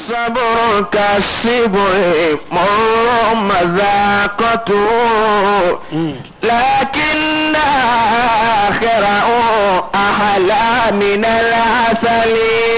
الصبر كالصبر مر مذاقته لكن آخره أحلى من العسل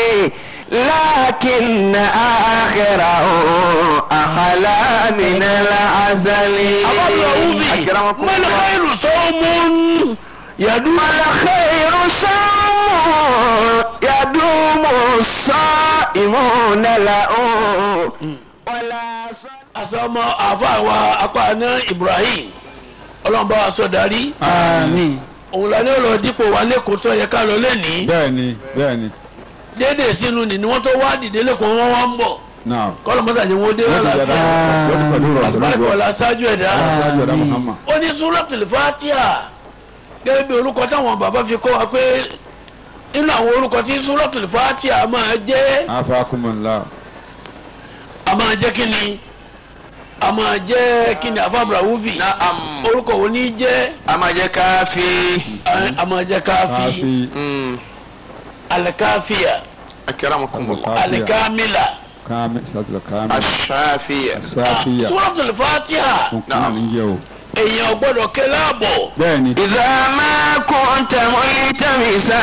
لكن آخره أحلى من العسل أكرمكم ما الله الخير صوم يدوم الخير صوم يدوم الصائمون له ولا صلاة asọmọ àfàwà apáná Ibrahim ọlọ́mọba wa sọ darí àmín. òun la ní ọ̀rọ̀ dípò wa lẹ́kọ̀ọ́ tó yẹ ká lọ lẹ́nìí bẹ́ẹ̀ni bẹ́ẹ̀ni déédéé sínú ni ni wọ́n tó wá dìde lẹ́kọ̀ọ́ wọn wá ń bọ̀ náà. kọ́lọ̀ mọ́tà ni wọ́n dé wọ́n wọn ti jẹ́ láti dáa wọ́n ti pẹ̀lú rọ̀ àlùbáríkà ọ̀la ṣáájú ẹ̀dá ṣáájú ẹ̀dá Muhammad. ó ní Suratul Fatiha gẹ́gẹ́ bí orúkọ táwọn bàbá fi kọ́ wa pé nínú àwọn orúkọ tí Suratul Fatiha máa jẹ́ afakumula. a máa jẹ́ kí ni a máa jẹ́ kí ni afábra wúfì نعم orúkọ wo ní jẹ́ أما جاء كافي a- a máa jẹ́ káfí káfí مم. alikafiya أكرمكم الله Káfíà. alikamila kámi sátìlẹ̀ kámi. الشافية sáfìyà. Suratul Fatiha tuntun ní jẹ́ o. èèyàn gbọ́dọ̀ ké láàbọ̀ bẹ́ẹ̀ni. إذا ما كنت ملتمسا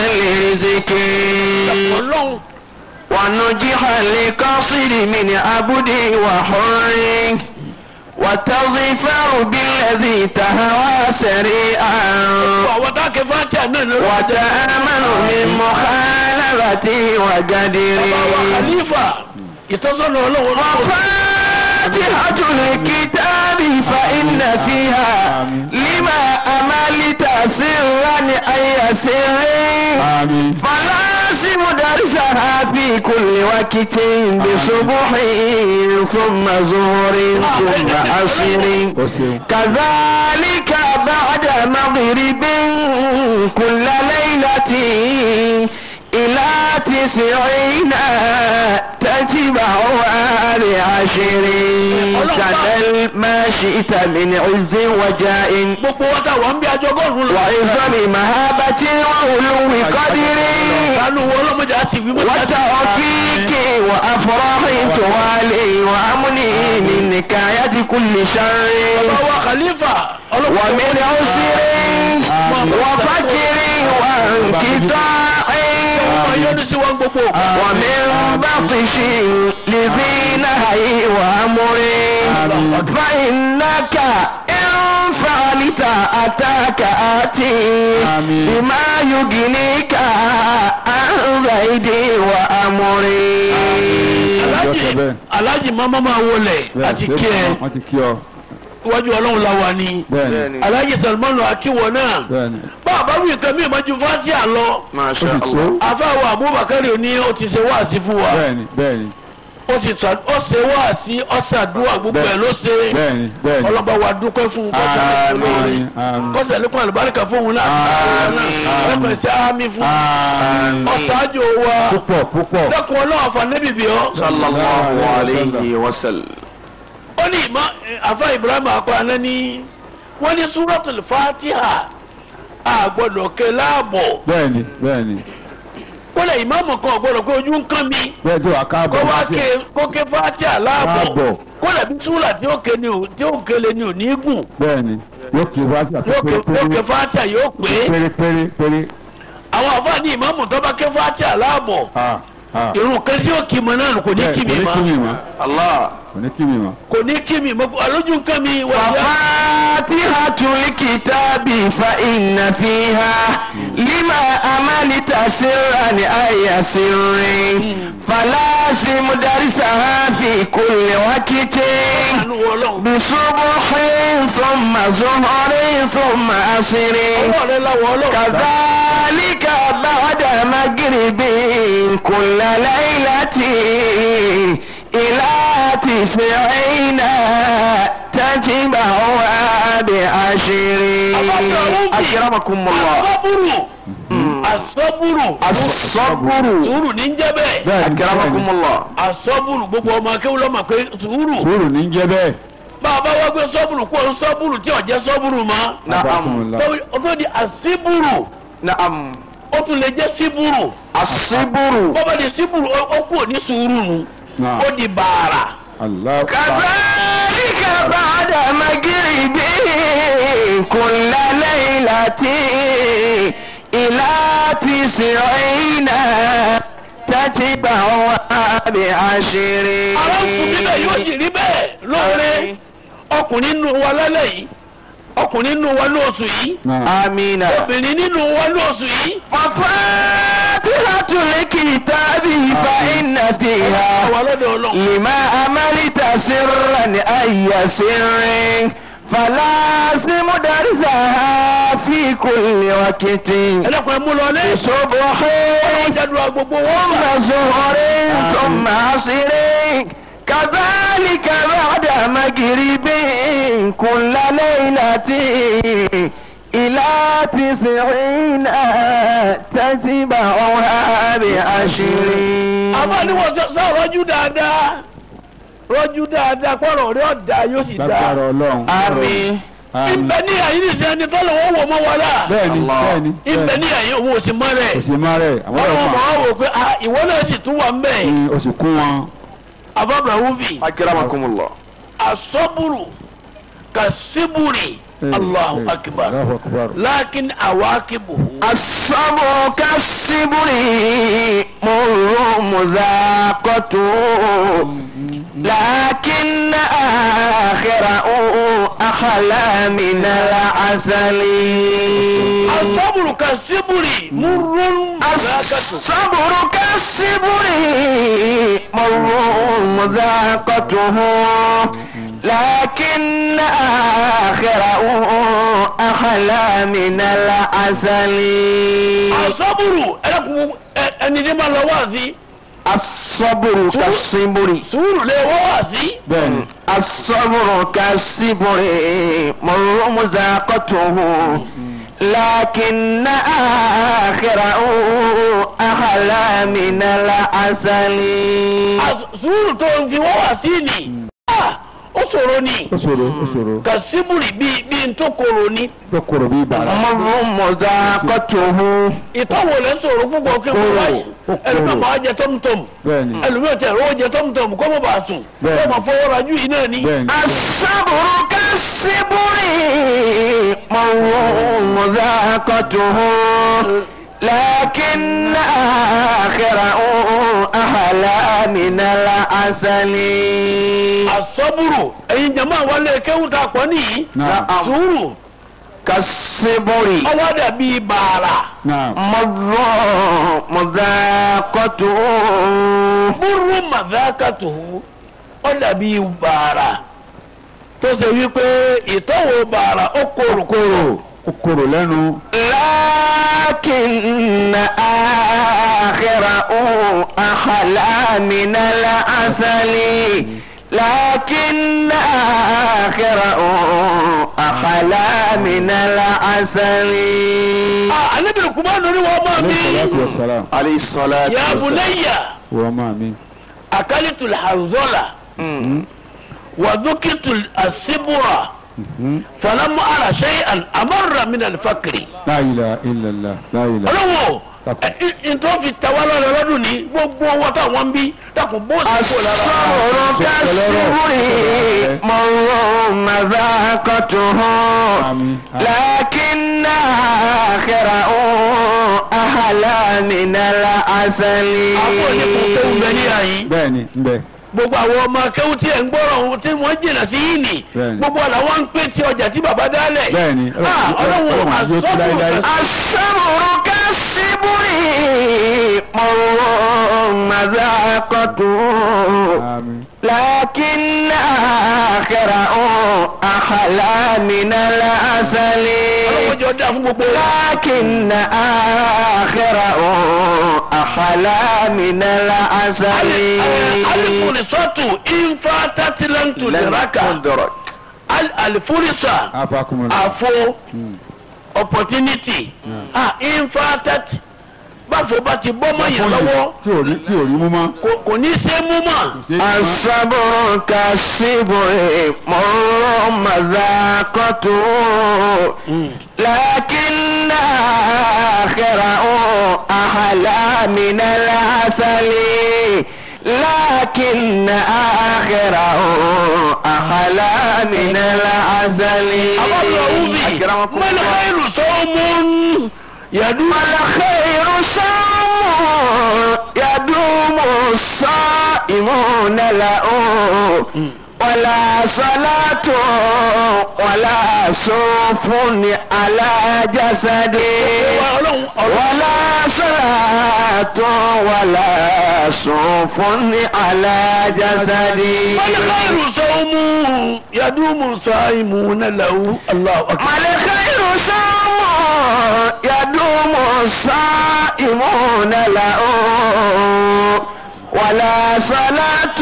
لرزقي ọlọ́run ونجح لقصر من عبد وحر وتظفر بالذي تهوى سريعا àwọn tá a ké Fatiha náà lórí وتأمن من مخالفة وقدر bàbá wa khalifa ìtọ́sọ́nà ọlọ́run وفاتحة الكتاب فإن فيها لما أملت سرا أي سر àmín. فلازم درسها في كل وقت بصبح ثم ظهر ثم عصر o ṣeun. كذلك بعد مغرب كل ليلة إلى تسعين تتبعها بعشرين كذل ما شئت من عز وجاء gbogbo wọn tà wọ́n bí ajọgọ́rùn lọ. وعظم مهابة وعلو قدر sanu wo ọlọ́mọdé àti ìwé mọ́tò àti وتوفيق وأفراح توالي وأمني من نكاية كل شر bàbá wa khalifa ومن عسر وفكر وانقطاع yọnu sí wọn gbogbo. ومن بطش لذي نهي وأمر فإنك إن فعلت أتاك آتي آمين. بما يغنيك عن زيد وأمري Ọjọ́ Alhaji- bẹ́ẹ̀. alhaji mama máa wọlé àti kí ẹ wọ́n ti kí ọ. iwájú ọlọ́run la wà ní. bẹ́ẹ̀ni. alhaji salmanu akiwọ náà. bẹ́ẹ̀ni. bàbá wí nǹkan mi ìmọ̀jú fatia lọ. ما ó شاء ti الله tó. afáwọ abubakar ní ó ti ṣe wáàsí fún wa. bẹ́ẹ̀ni bẹ́ẹ̀ni. ó ti sà ó ṣe wáàsí ọ̀sàdúrà gbogbo ẹ̀ ló ṣe. bẹ́ẹ̀ni bẹ́ẹ̀ni. ọlọ́ba wa dúpẹ́ fún un kọ́sà Àmín, àmín. kọ́sà lẹ́kùn àlùbáríkà fún òun náà Àmín. ẹ̀pẹ̀ sí àmì fún Àmín. ọ̀sáájú wa púpọ̀ púpọ̀. lẹ́kùn ọlọ́run àfànẹ́bì bí ọ́. صلى الله عليه وسلم ó ní ìmọ̀ àfa ibrahim akọ́ni ní wọ́n ní suratul fatiha àgbọ̀dọ̀ ké láàbọ̀ bẹ́ẹ̀ni bẹ́ẹ̀ni. kólẹ̀ ìmáàmù kan ọ̀gbọ́dọ̀ pé ojú ń kán mi bẹ́ẹ̀ tí wàá kó káàbọ̀ wá láti ké kó ké fatiha láàbọ̀ Láàbọ̀. kólẹ̀ bí súrà tí ó ké ni ò tí ó kéle ni ò ní gùn bẹ́ẹ̀ni yóò kí wá sí yóò ké yóò ké fatiha yóò pé péré péré péré. àwọn àfa ní ìmáàmù tó bá ké fatiha láàbọ̀ Ah, ah. irun kan tí ó kì mọ náà kò ní Bẹ́ẹ̀, kí mi kò ní kí mi mọ́ mọ́. الله kò ní kí mi mọ́. kò ní kí mi mọ́ alójú nǹkan mi wà yá. وفاتحة الكتاب فإن فيها لما أملت سرا أي سر فلازم درسها في كل وقت àánú ọlọ́run بصبح ثم ظهر ثم عصر ọwọ́ rẹ láwọ̀ ọlọ́run. كذلك بعد مغرب كل ليلة إلى تسعين تتبعها بعشر أكرمكم الله asọ́bùrù Mm. asọ́bùrù الصبر sùúrù ní ń jẹ́ bẹ́ẹ̀ bẹ́ẹ̀ni أكرمكم الله asọ́bùrù gbogbo ọmọ akéwù lọ́mọ pé sùúrù sùúrù ní jẹ́ bẹ́ẹ̀. bá a bá wá gbé sọ́bùrù kó o sọ́bùrù tí ò jẹ́ sọ́bùrù mọ́ نعم ó tó di àsíbùrù نعم ó tún lè jẹ́ síbùrù الصبر bọ́bá di síbùrù ó ó kú ní sùúrù nù Náà. ó di bàrà. Allah. كذلك بعد مغرب كل ليلة إلى تسعين تتبعها بعشر ara ń sùn níbẹ̀ yóò sì rí bẹ́ẹ̀ lóore ọkùnrin nínú wa lálẹ́ yìí ọkùnrin nínú wa lóṣù yìí Náà. آمين obìnrin nínú wa lóṣù yìí. وفاتحة الكتاب فإن فيها àwa lọ́dọ̀ ọlọ́run. لما عملت سرا أي سر فلازم درسها في كل وقت ẹlẹ́kùn ẹ̀ mú lọ lé. بصبح jádùá gbogbo wọn. ثم ظهر ثم عصر كذلك بعد مغرب كل ليلة إلى تسعين تتبعها بعشر àmọ́ ni wọ́n sọ sọ rọ́jú dáadáa rọ́jú dáadáa kọ́rọ̀ rẹ̀ ọ̀dà yóò sì dáa. Lágbára Ọlọ́run. Àmín. Àmín. ìbẹ̀ ní àyín nìṣẹ́ ẹni tọ́lọ̀ wọ́n wọ̀ mọ́ wa la. Bẹ́ẹ̀ni, Allah. bẹ́ẹ̀ni. ìbẹ̀ ní àyín òun ò sì mọ́ rẹ̀. Kò sí máa rẹ̀. Àwọn wọ́n ọ̀rọ̀ mọ̀ máa. ọ́ wò pé ah, ìwọ náà sì tún wà ń bẹ̀. Ní oṣù kún wọn. àbábà wúfì أكرمكم الله asọ́bùrù kàṣíbùrì Allahu akbar Allahu akbar. lákin àwákìbùhù. الصبر كالصبر مر مذاقته لكن آخره أحلى من العسل asọ́bùrù kàṣíbùrì múrún mùsàkàtù. الصبر كالصبر مر مذاقته لكن آخره أحلى من العسل asọ́bùrù ẹlẹ́kùn ẹni tí máa lọ wá sí. الصبر كالصبر sùúrù lè wọ́ wá sí. Bẹ́ẹ̀ni. الصبر كالصبر مر مذاقته لكن آخره أحلى من العسل As- sùúrù tó ń fi wọ́ wá sí ni. Ah, ó ṣòro ni. Ó ṣòro, ó ṣòro. kàṣíbùrì bíi bíi tó koro ni. Tó kòrò bí bàrà. مر مذاقته ìtọ́wò lẹ́ sọ̀rọ̀ púpọ̀ kí wọ́n wáyé Ó kóró. ẹlòmíràn máa jẹ tọ́mùtọ́mù Bẹ́ẹ̀ni. ẹlòmíràn tẹ̀ ọ́ jẹ tọ́mùtọ́mù kọ́ mọ̀ bá sùn Bẹ́ẹ̀ni. kọ́ mọ̀ fọwọ́ rajú yìí náà ni. Bẹ́ẹ̀ni. الصبر كالصبر مر مذاقته لكن آخره أحلى من العسل àsọ́bùrù ẹ̀yin jama wálé kéwù tá a pọ̀ nìyí Náà. sùúrù كالصبر ọwọ́ dàbí bàrà Náà. مر مذاقته búrú màdákàtù ó dàbí bàrà tó ṣe wípé ìtọ́wò bàrà ó korò korò. Ó kòrò lẹ́nu. لكن آخره أحلى من العسل لكن آخره أحلى من العسل Ah, anabi kumanu ni wọ́n máa Alayhi salatu mi wassalam. عليه الصلاة ya والسلام bunayya Wọ́n máa mi. akalitu alhanzola مم. وذكرت السبرة فلم أرى شيئا أمر من الفقر La ilaha illallah. La ilaha. ọlọ́wọ́ ntọ́ fi tẹ̀wá lọ́rọ̀ lọ́dún ní gbogbo owó táwọn ń bí dákun bó ti kó lára. الصبر كالصبر مر مذاقته Àmín. لكن آخره أحلى من العسل àwọn oníkun kéwù bẹ ní àyín Bẹ́ẹ̀ni, ń bẹ. gbogbo àwọn ọmọ kéwù tí ẹ̀ ń gbọ́rọ̀ ohun tí wọ́n jìnnà sí yìí nì Bẹ́ẹ̀ni. gbogbo làwọn ń pè tí ọjà tí bàbá dálẹ̀. Bẹ́ẹ̀ni. Ah, ọlọ́wọ́ Ọlọ́run àti oṣù láíláí. الصبر كالصبر مر مذاقته Àmín. لكن آخره أحلى من العسل ọlọ́wọ́ jọ dá fún gbogbo wa. لكن آخره أحلى من العسل alifurisatu infa tatilantu liraka Al- alifurisà Afakumullah. àfo Mm. opportunity Mm. ah infa tati báfo bá ti bọ́ mọ́ yẹn lọ́wọ́ Tí ò rí tí ò rí mú mọ́. kò- kò ní í ṣe é mú mọ́. Kò ṣeé mú mọ́. الصبر كالصبر مر مذاقته لكن آخره أحلى من العسل ولكن آخره أحلى من العسل àbábọ̀ wúbi أكرمكم mọ́lẹ̀ الله káyìrù sọ́ọ́mù yàdú. والخير صوم يدوم الصائمون له ولا صلاة ولا صوف على جسده ọlọ́run ọlọ́run ولا صلاة ولا صوف على جسدي mọ́lẹ̀ káyìrù sọ́ọ́mù yàdú mùsàáìmù nàlàwù aláwọ̀ ما الخير صوم يدوم الصائمون له ولا صلاة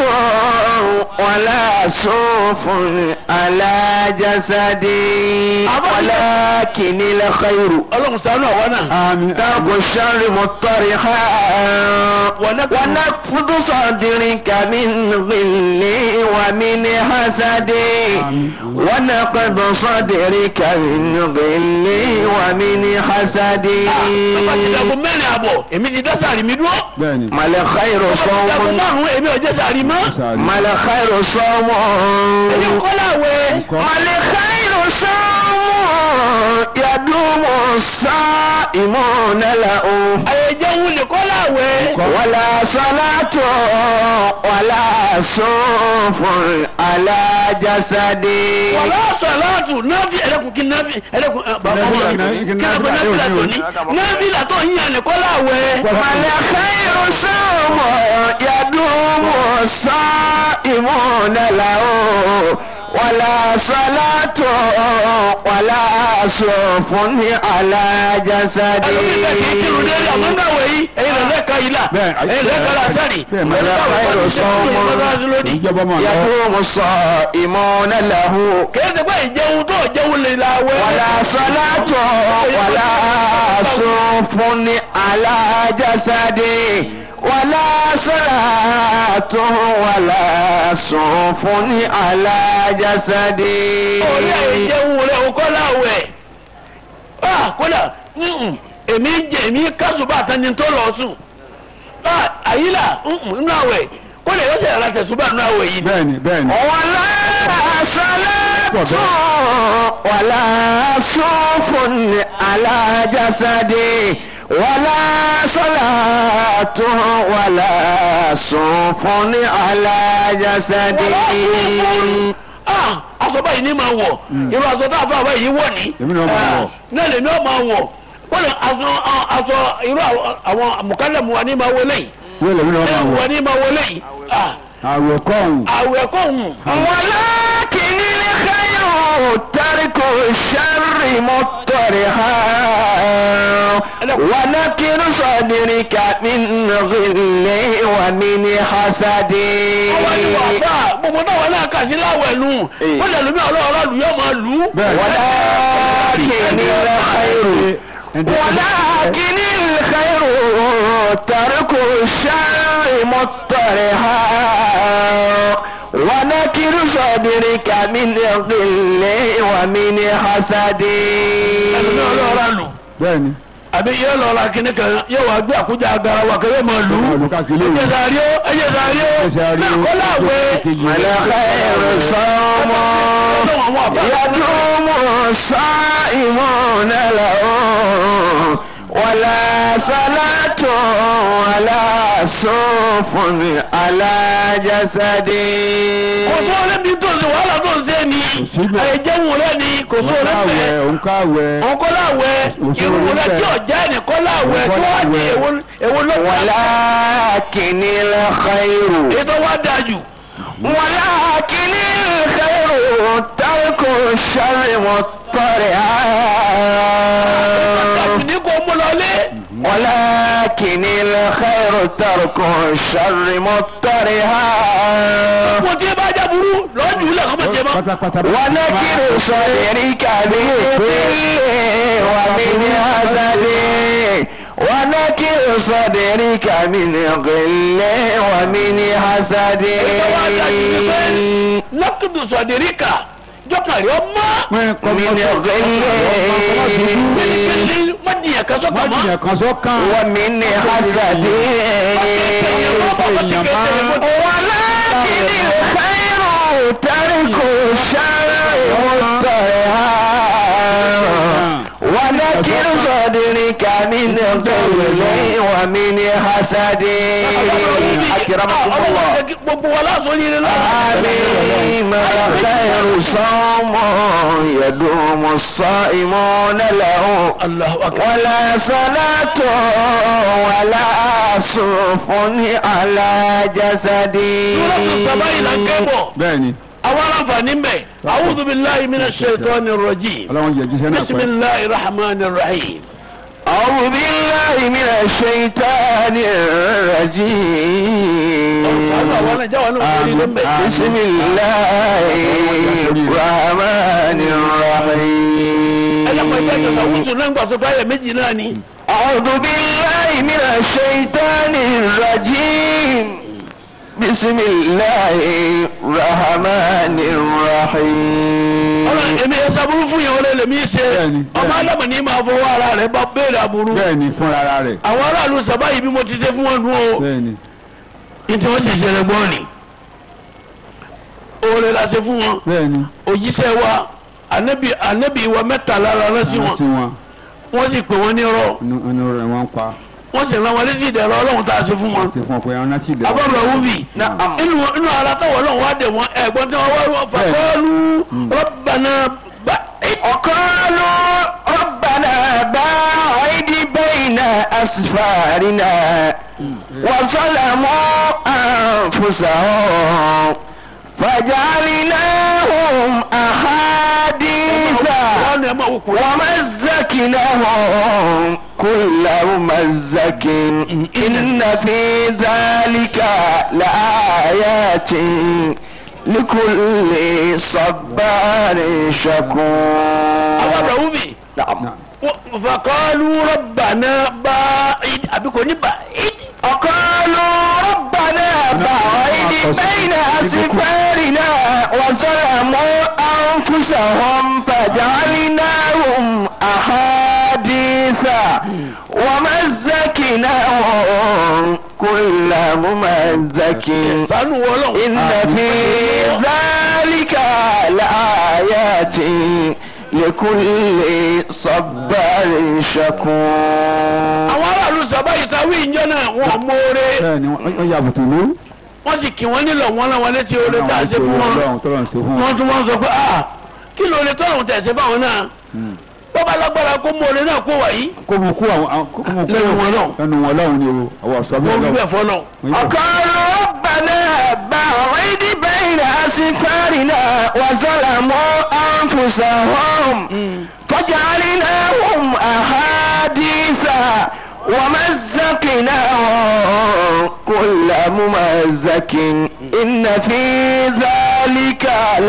ولا صوف على جسدي ولكن الخير ọlọ́run ṣàánú àwọn náà. àmín ترك الشر مطرحا ونفض- ونفض صدرك من غل ومن حسد آمين. ونقض صدرك من غل ومن حسد bàbá ti dàgbọ́ mẹ́rin àbọ̀ èmi ti dá sàrí mi dúró. bẹ́ẹ̀ni ما الخير bàbá ti dàgbọ́ صوم márùn-ún èmi ò jẹ́ sàrí mọ́. sáré ما الخير صوم èmi kọ́ láwẹ̀. Nǹkan. ما الخير صوم يدوم الصائمون له àyẹ̀jẹ̀wò lè kọ́ láwẹ̀. ولا صلاة ولا صوف على جسدي wàlá sọ̀láàtù náàbì ẹlẹ́kùn kí náàbì ẹlẹ́kùn ẹ, bàbá Nábìlà ọmọ mi náà- kí kí náàbì nábìlà náàbìlà yóò tó ní ní náàbìlà tó ń yàn lè kọ́ láwẹ̀. ما الخير صوم يدوم الصائمون له ولا صلاة ولا صوف على جسدي ẹlòmíì bẹ́ẹ̀ kì í kírun délé àmọ́ ń gbàwé yìí ẹ̀yin rẹ̀ lẹ́ka ìlà Bẹ́ẹ̀, ẹ̀yin lẹ́ka làásàrì bẹ́ẹ̀, ẹ̀yin mọ̀lẹ́ lẹ́ka khairu làásàrì sawmun. ìjọba máa lọ يدوم الصائمون له kìí ṣe pé ìjẹun tó jẹun lè láwẹ̀. ولا صلاة ولا صوف على جسدي ولا صلاة ولا صوف على جسدي orí àìjẹun rẹ̀ ò kọ́ láwẹ̀. Ah, kódà mm-mm, èmi ń jẹ èmi kásùbà tani tó lọ sùn. Ah, àyílà mm-mm, nínú àwẹ̀ kódà yóò ṣe ara tẹ̀sùbà nínú àwẹ̀ yìí. bẹ́ẹ̀ni bẹ́ẹ̀ni ولا صلاة ولا صوف على جسدي ولا صلاة ولا صوف على جسدي Ah, aṣọ báyìí ní máa wọ̀ Mm. irú aṣọ tá a fà báyìí wọ̀ ní. Èmi náà máa wọ̀. náà lèmi náà máa wọ̀ wọ́n lè aṣọ aṣọ irú àwọn- àwọn mùkálẹ̀mù wa ní máa wọlé yìí. wọ́n lè mí náà máa ẹ̀wù wa wọ̀ ní máa wọlé yìí. Ah, àwẹ̀ kọ́ọ̀hún àwẹ̀ kọ́ hùn. ولكن الخير ترك الشر مطرحا ونكر صدرك من غل ومن حسد ọwọ́ ni wà bá gbogbo náà wọn náà kà sí láwẹ̀ nù. Eh. wọ́n lè lómi ọlọ́ọ̀rọ̀ lù yóò máa lù ú. bẹ́ẹ̀ ولكن الخير ولكن الخير ترك الشر مطرحا ونكر صدرك من غل ومن حسد ẹlòmí ọlọ́ọ̀rọ̀ lù. bẹ́ẹ̀ni àbí yóò lọ ra kíní kan yóò wá gbé àkójọ agara wa kan yóò máa lù Yóò máa lù ú. káàkiri ẹ̀jẹ̀ òru. sàrí ó ẹ̀jẹ̀ sàrí ó Ẹ̀jẹ̀ sàrí ó. náà kọ́ láwẹ̀. والخير صوم يدوم الصائمون له ولا صلاة ولا صوف على جسدي kò tó ọlẹ́bí tó ṣe wàhálà tó ṣe ni síbẹ̀. àìjẹun rẹ ni kò tó òǹkàwẹ̀ ọlẹ́bẹ̀ òǹkàwẹ̀ ọkọláwẹ̀ Òṣèlú irun rẹ bẹ́ẹ̀. tí ọjà ẹni kọláwẹ̀ tó wà ní Òǹkọláwẹ̀. èwo ló wà ولكن الخير ètò wa dájú. ولكن الخير ترك الشر مضطرعا ní kò mú lọlé. ولكن الخير ترك الشر مضطرها mo ti bá já burú lọ́jù ilẹ̀ kọ́mọ̀ jẹ mọ́. pátápátá ونكر صدرك بالذل ومن هزل ونكر صدرك من غل ومن حسد ètò wa dájú ni pé lọ́kùnrin sọ̀dẹ̀ríkà jọ́kàrí ọmọ. pín من غل pẹ̀lẹ́pẹ̀lẹ́ má dìyàn kan sọ́kàn má mọ́. jìyàn kan sọ́kàn. ومن حسد ولكن الخير ترك الشر مسترها وذكر صدرك من قول ومن حسد أكرمكم الله gbogbo wa láàzọ ní ilé آمين الخير صوم يدوم الصائمون له Allahu akbar. ولا صلاة ولا صوف على جسدي Suratul Saba yìí la ń ké bọ̀. bẹ́ẹ̀ni àwọn aláǹfààní mbẹ. a'udhu billahi minash shaitanir rajim. ọlọ́run jẹ́ jíṣẹ́ náà pẹ́. bismillahir rahmanir rahim. أعوذ بالله من الشيطان الرجيم Ọ̀sán àwọn náà jáwọ́ náà wọlé lé mbẹ. بسم الله الرحمن ẹlẹ́pàá ìjà ìjọba الرحيم wúsùn náà ń gbà tó báyẹ̀ méjì náà ni. أعوذ بالله من الشيطان الرجيم بسم الله الرحمن الرحيم ọlọ́run èmi ẹ̀ sábúrú fún yẹn wọlé lèmi ṣe. Bẹ́ẹ̀ni, ọmọ bẹ́ẹ̀ni. alámọ̀ ní máa fọwọ́ ara rẹ̀ bá béèrè aburú. bẹ́ẹ̀ni fúnra ara rẹ̀. àwọn aráàlú sábà yìí bí mo ti ṣe fún wọn dún o. bẹ́ẹ̀ni ìtí wọ́n sì ṣẹlẹ̀ gbọ́n ni. oore la ṣe fún wọn. bẹ́ẹ̀ni. òjíṣẹ́ wa anabi anabi wa mẹ́ta lára rán sí wọn sí wọn wọ́n sì pè wọ́n ní rọ́ inú inú rẹ̀ wọ́n pa. wọ́n sì rán wọn létí ìdẹ̀rọ ọlọ́run tá a ṣe fún wọn. ṣe fún ọ pé ẹran náà ti dẹ̀. abọ́dọ̀ wúbi Na'am. inú inú ara táwọn ọlọ́run wá dé wọn ẹ̀gbọ́n tí wọ́n wá wọ́n fàkọ́ọ́lù Mm. rọ́bànà bá وقالوا ربنا باعد بين أسفارنا وظلموا أنفسهم فجعلناهم أحاديث wọ́n ní ẹ máa wò kúrò. ومزكناهم كل ممزك إن في ذلك لآيات لكل صبار شكور abọ́dọ̀ wúbi نعم fàkọ́ọ́lù rọ́bànà bá àbí kò ní bá ìdí. وقالوا ربنا باعد بين أسفارنا وظلموا أنفسهم فجعلناهم أحاديث ومزكناهم كل ممزك sanu wọlọ́n. إن في ذلك لآيات لكل صبار شكور àwọn aráàlú sábà yìí táwí ìjọ náà wọn mọ́ọ́rẹ́ bẹ́ẹ̀ni wọ́n yà bùtù lú. wọ́n sì kí wọ́n nílò wọn láwọn létí oore tá a ṣe fún wọn. ọlọ́run tọ́lọ́run ṣe fún wọ́n wọn. tún wọ́n sọ pé ah kí ló lè tọ́lọ̀ tẹ̀ ṣe báwọn náà Mm. bó bá lágbára kó mú oore náà kó wà yìí. kó mu kú àwọn àwọn- kó mu kú Lẹ́nu wọn náà. lẹ́nu wọn lọ́hùn ni o àwọn ọ̀sọ́ wọ́n bẹ́ẹ̀ wí bẹ́ẹ̀ lọ́hùn. fọ́nà. وقالوا ربنا باعد بين أسفارنا وظلموا أنفسهم فجعلناهم أحاديث ومزقناهم كل ممزق إن في ذلك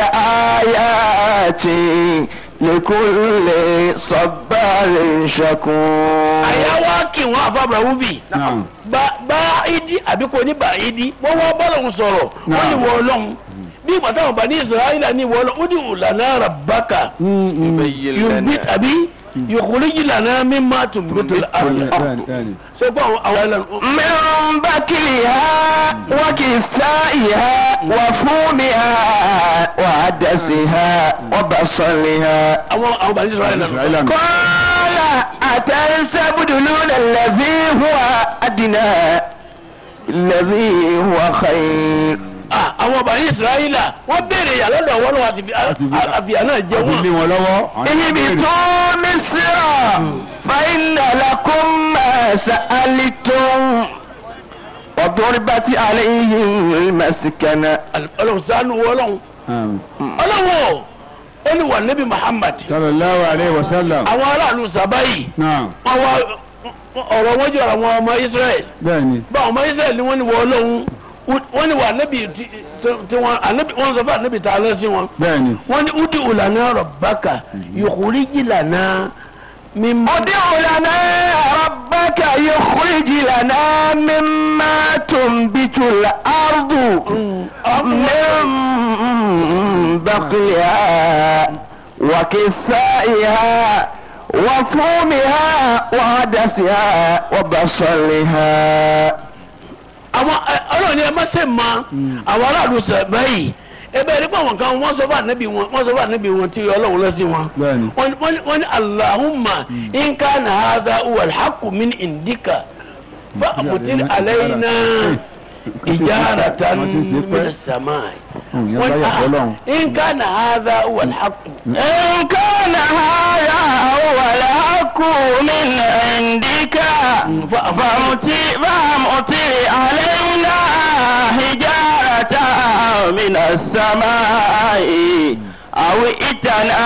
لآيات لكل صبار شكور àyà wá kí wọn àfàbà wúbì Náà. bá ìdí àbí kò ní bá ìdí wọ́n wá bọ́lọ̀hún sọ̀rọ̀ wọ́n ní wọ́n lọ́hún bí ìgbà táwọn bá ní Israẹli ní wọ́n lọ ó ní ìlànà rabbaka Mm, mm. yorùbá àbí yòkúrìjì lànà mímá tùmbùtù àrùn bẹ́ẹ̀ni bẹ́ẹ̀ni. ṣé fún àwọn àwọn ẹlẹ́nu. من بكلها وكسائها وفومها وعدسها وبصلها àwọn àwọn bá ní Israẹli lẹ́nu. Israẹli àná. قال أتستبدلون الذي هو أدنى الذي هو خير Ah, àwọn bàní israẹla wọn béèrè yà lọ́dọ̀ wọn lọ́wọ́ àti àfìyà náà jẹ àfi lé wọn. wọn lọ́wọ́. àwọn náà béèrè. اهبطوا مصر فإن لكم ما سألتم وضربت عليهم المسكنة Ọlọ́run ṣàánú Ọlọ́run Mm. Ọlọ́run ó ní wà níbi Muhammad sallallahu alayhi wa sallam. àwọn aráàlú sábàyì náà wọn wá ọ̀rọ̀ wọn jọra àwọn ọmọ Israẹl bẹ́ẹ̀ni. bá àwọn ọmọ Israẹl ni wọ́n ní wọ Ọlọ́run wọ́n ní wà níbi tí wọ́n ànábì wọ́n sọ fún ànábì tá a lọ sí wọn bẹ́ẹ̀ni. wọ́n ní udi ulana rabbaka yukhrij lana mimma. ادع لنا ربك يخرج لنا مما تنبت الأرض من بقلها وكفائها وفومها وعدسها وبصلها àwọn ẹ- ọlọ́run ni ẹ má ṣe mọ àwọn aráàlú sẹ̀bẹ́ yìí ebe ẹni pé àwọn kan wọ́n sọ fún ànábì wọn wọ́n sọ fún ànábì wọn tí ọlọ́run lọ sí wọn. Bẹ́ẹ̀ni. wọ́n ní- wọ́n ní- wọ́n ní alahuma inka na haza uwa alhaku min indika fa amutir alayna ijaratan Wọ́n ti ṣe pẹ́. min samai. Hmm, yẹn wọ́n bá ní yàtọ̀ lọ́hùn. ah, inka na haza uwa alhaku. إن كان هذا هو الحق من عندك فأمطر فأمطر علينا حجارة من السماء أو ائتنا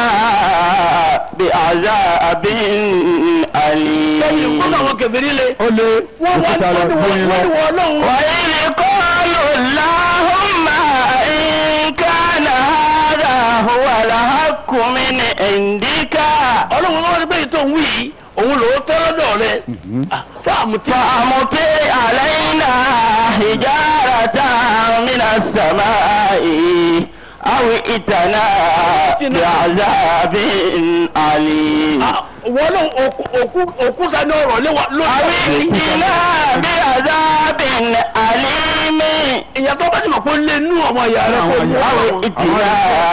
بعذاب lẹ́yìn أليم kọ́nà wọn kẹfìrí le. ó lé wọ́n wọ́n òkúta lọ wọ́n fún wọ́n yín wọ́n lọ. wọ́n ọlọ́run. وإذ قالوا اللهم إن كان هذا هو الحق من عندك ọlọ́run lọ́wọ́ ní bẹ́ẹ̀ tó ń wí yìí òun lòó tọ́ lọ́dọ̀ rẹ. Mhm. Ah, fáàmù tí. فأمطر علينا حجارة من السماء أو ائتنا بعذاب أليم Ah, wọ́n lọ òkú- òkú- òkúta ní ọ̀rọ̀ lé wa أو lórí. ائتنا بعذاب أليم ìyá tó bá ti mọ̀ pé ó lé nú ọmọ ìyá rẹ kó mú أو àwọn. ائتنا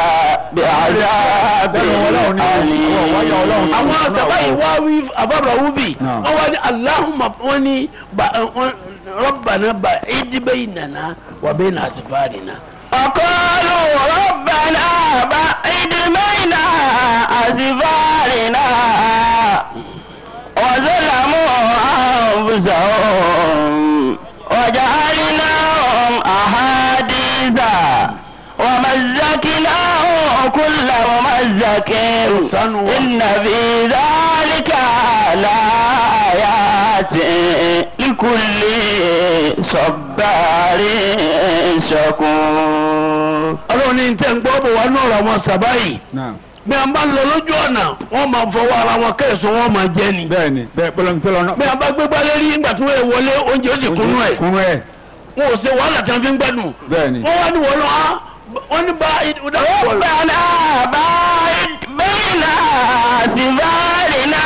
بعذاب أليم àwọn àtàbá yìí wá wí àbábà wúbì Náà. wọ́n wá ní aláhùnmá wọ́n ní ba- wọ́n- rọ́bànà bá ìdíbẹ́ ìnànà wà bẹ́ẹ̀ nà àsìfáàdì náà. وقالوا ربنا بعد بين أسفارنا وظلموا أنفسهم وجعلناهم أحاديث ومزكناهم كل ممزك إن في ذلك لآيات لكل صبار شكور ọlọ́run ní tẹ́ ń gbọ́ bò wá ní ọ̀rọ̀ àwọn sàbá yìí Náà. bí a bá ń lọ lójú ọ̀nà wọ́n máa fọwọ́ ara wọn kẹ́sùn wọ́n máa jẹ ni. bẹ́ẹ̀ni bẹ́ẹ̀ pẹlẹmi tẹlọ náà. bí a bá gbégbá lérí nígbà tí wọ́n wọlé oúnjẹ ó sì kúnú ẹ̀ kúnú ẹ̀ wọn ò ṣe wàhálà tí wọ́n fi ń gbẹ́dùn. bẹ́ẹ̀ni. wọ́n wá ní wọ́n lọ á wọ́n ní bá ìdá ربنا باعد بين أسفارنا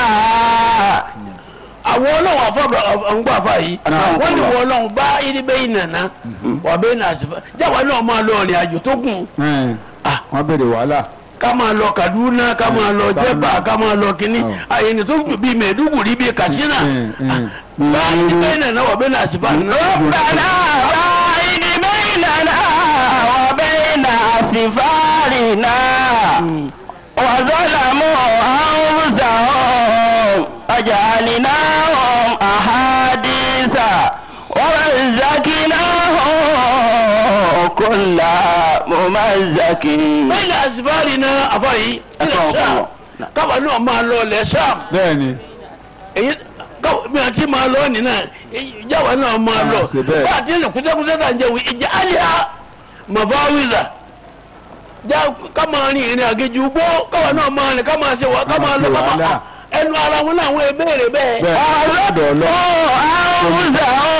àwọn ọlọ́run àfọ̀bọ̀ ọ̀ngbà fà yìí Náà. wọ́n ní wọ́n ọlọ́run bá ìdí bẹ́ẹ̀ nàná wà bẹ́ẹ̀ nà àsìfà jáwa náà máa lọ ọ̀rìn àjò tó gùn Ẹ̀, Ah, wọ́n béèrè wàhálà. ká máa lọ Kaduna ká máa lọ Bá- Jẹ̀bà ká máa lọ kínní Oh. àyẹ̀nì tó gùn bíi Mẹ̀dúgùrí bíi Katsina Mm, mm. Ah, bá ìdí bẹ́ẹ̀ nàná wà bẹ́ẹ̀ nà àsìfà ربنا باعد بيننا وبين أسفارنا وظلموا أنفسهم وجعلناهم أحاديث ومزكناهم كل ممزك bẹ́ẹ̀ nà àsìfà rí náà àfà yìí Ẹ̀fọ́ ọ̀pọ̀. káwa náà máa lọ lẹ̀ Ṣám bẹ́ẹ̀ni. èyí káwọn bí wọn ti máa lọ nínà ìjáwá náà máa Ah, lọ ṣe bẹ́ẹ̀. bá a ti ń kúsẹ́kúsẹ́ tà ń jẹun ìjà àlìyá mọ̀fáwìzà já ká máa rìn ìrìn àgéjù gbó káwọn náà máa rìn ká máa ṣe wà ká máa lọ ká máa wàhálà. ẹnu ara wọn làwọn ìbéèrè bẹ́ẹ̀. bẹ́ẹ̀ ọ̀dọ̀ ọlọ́. أنفسهم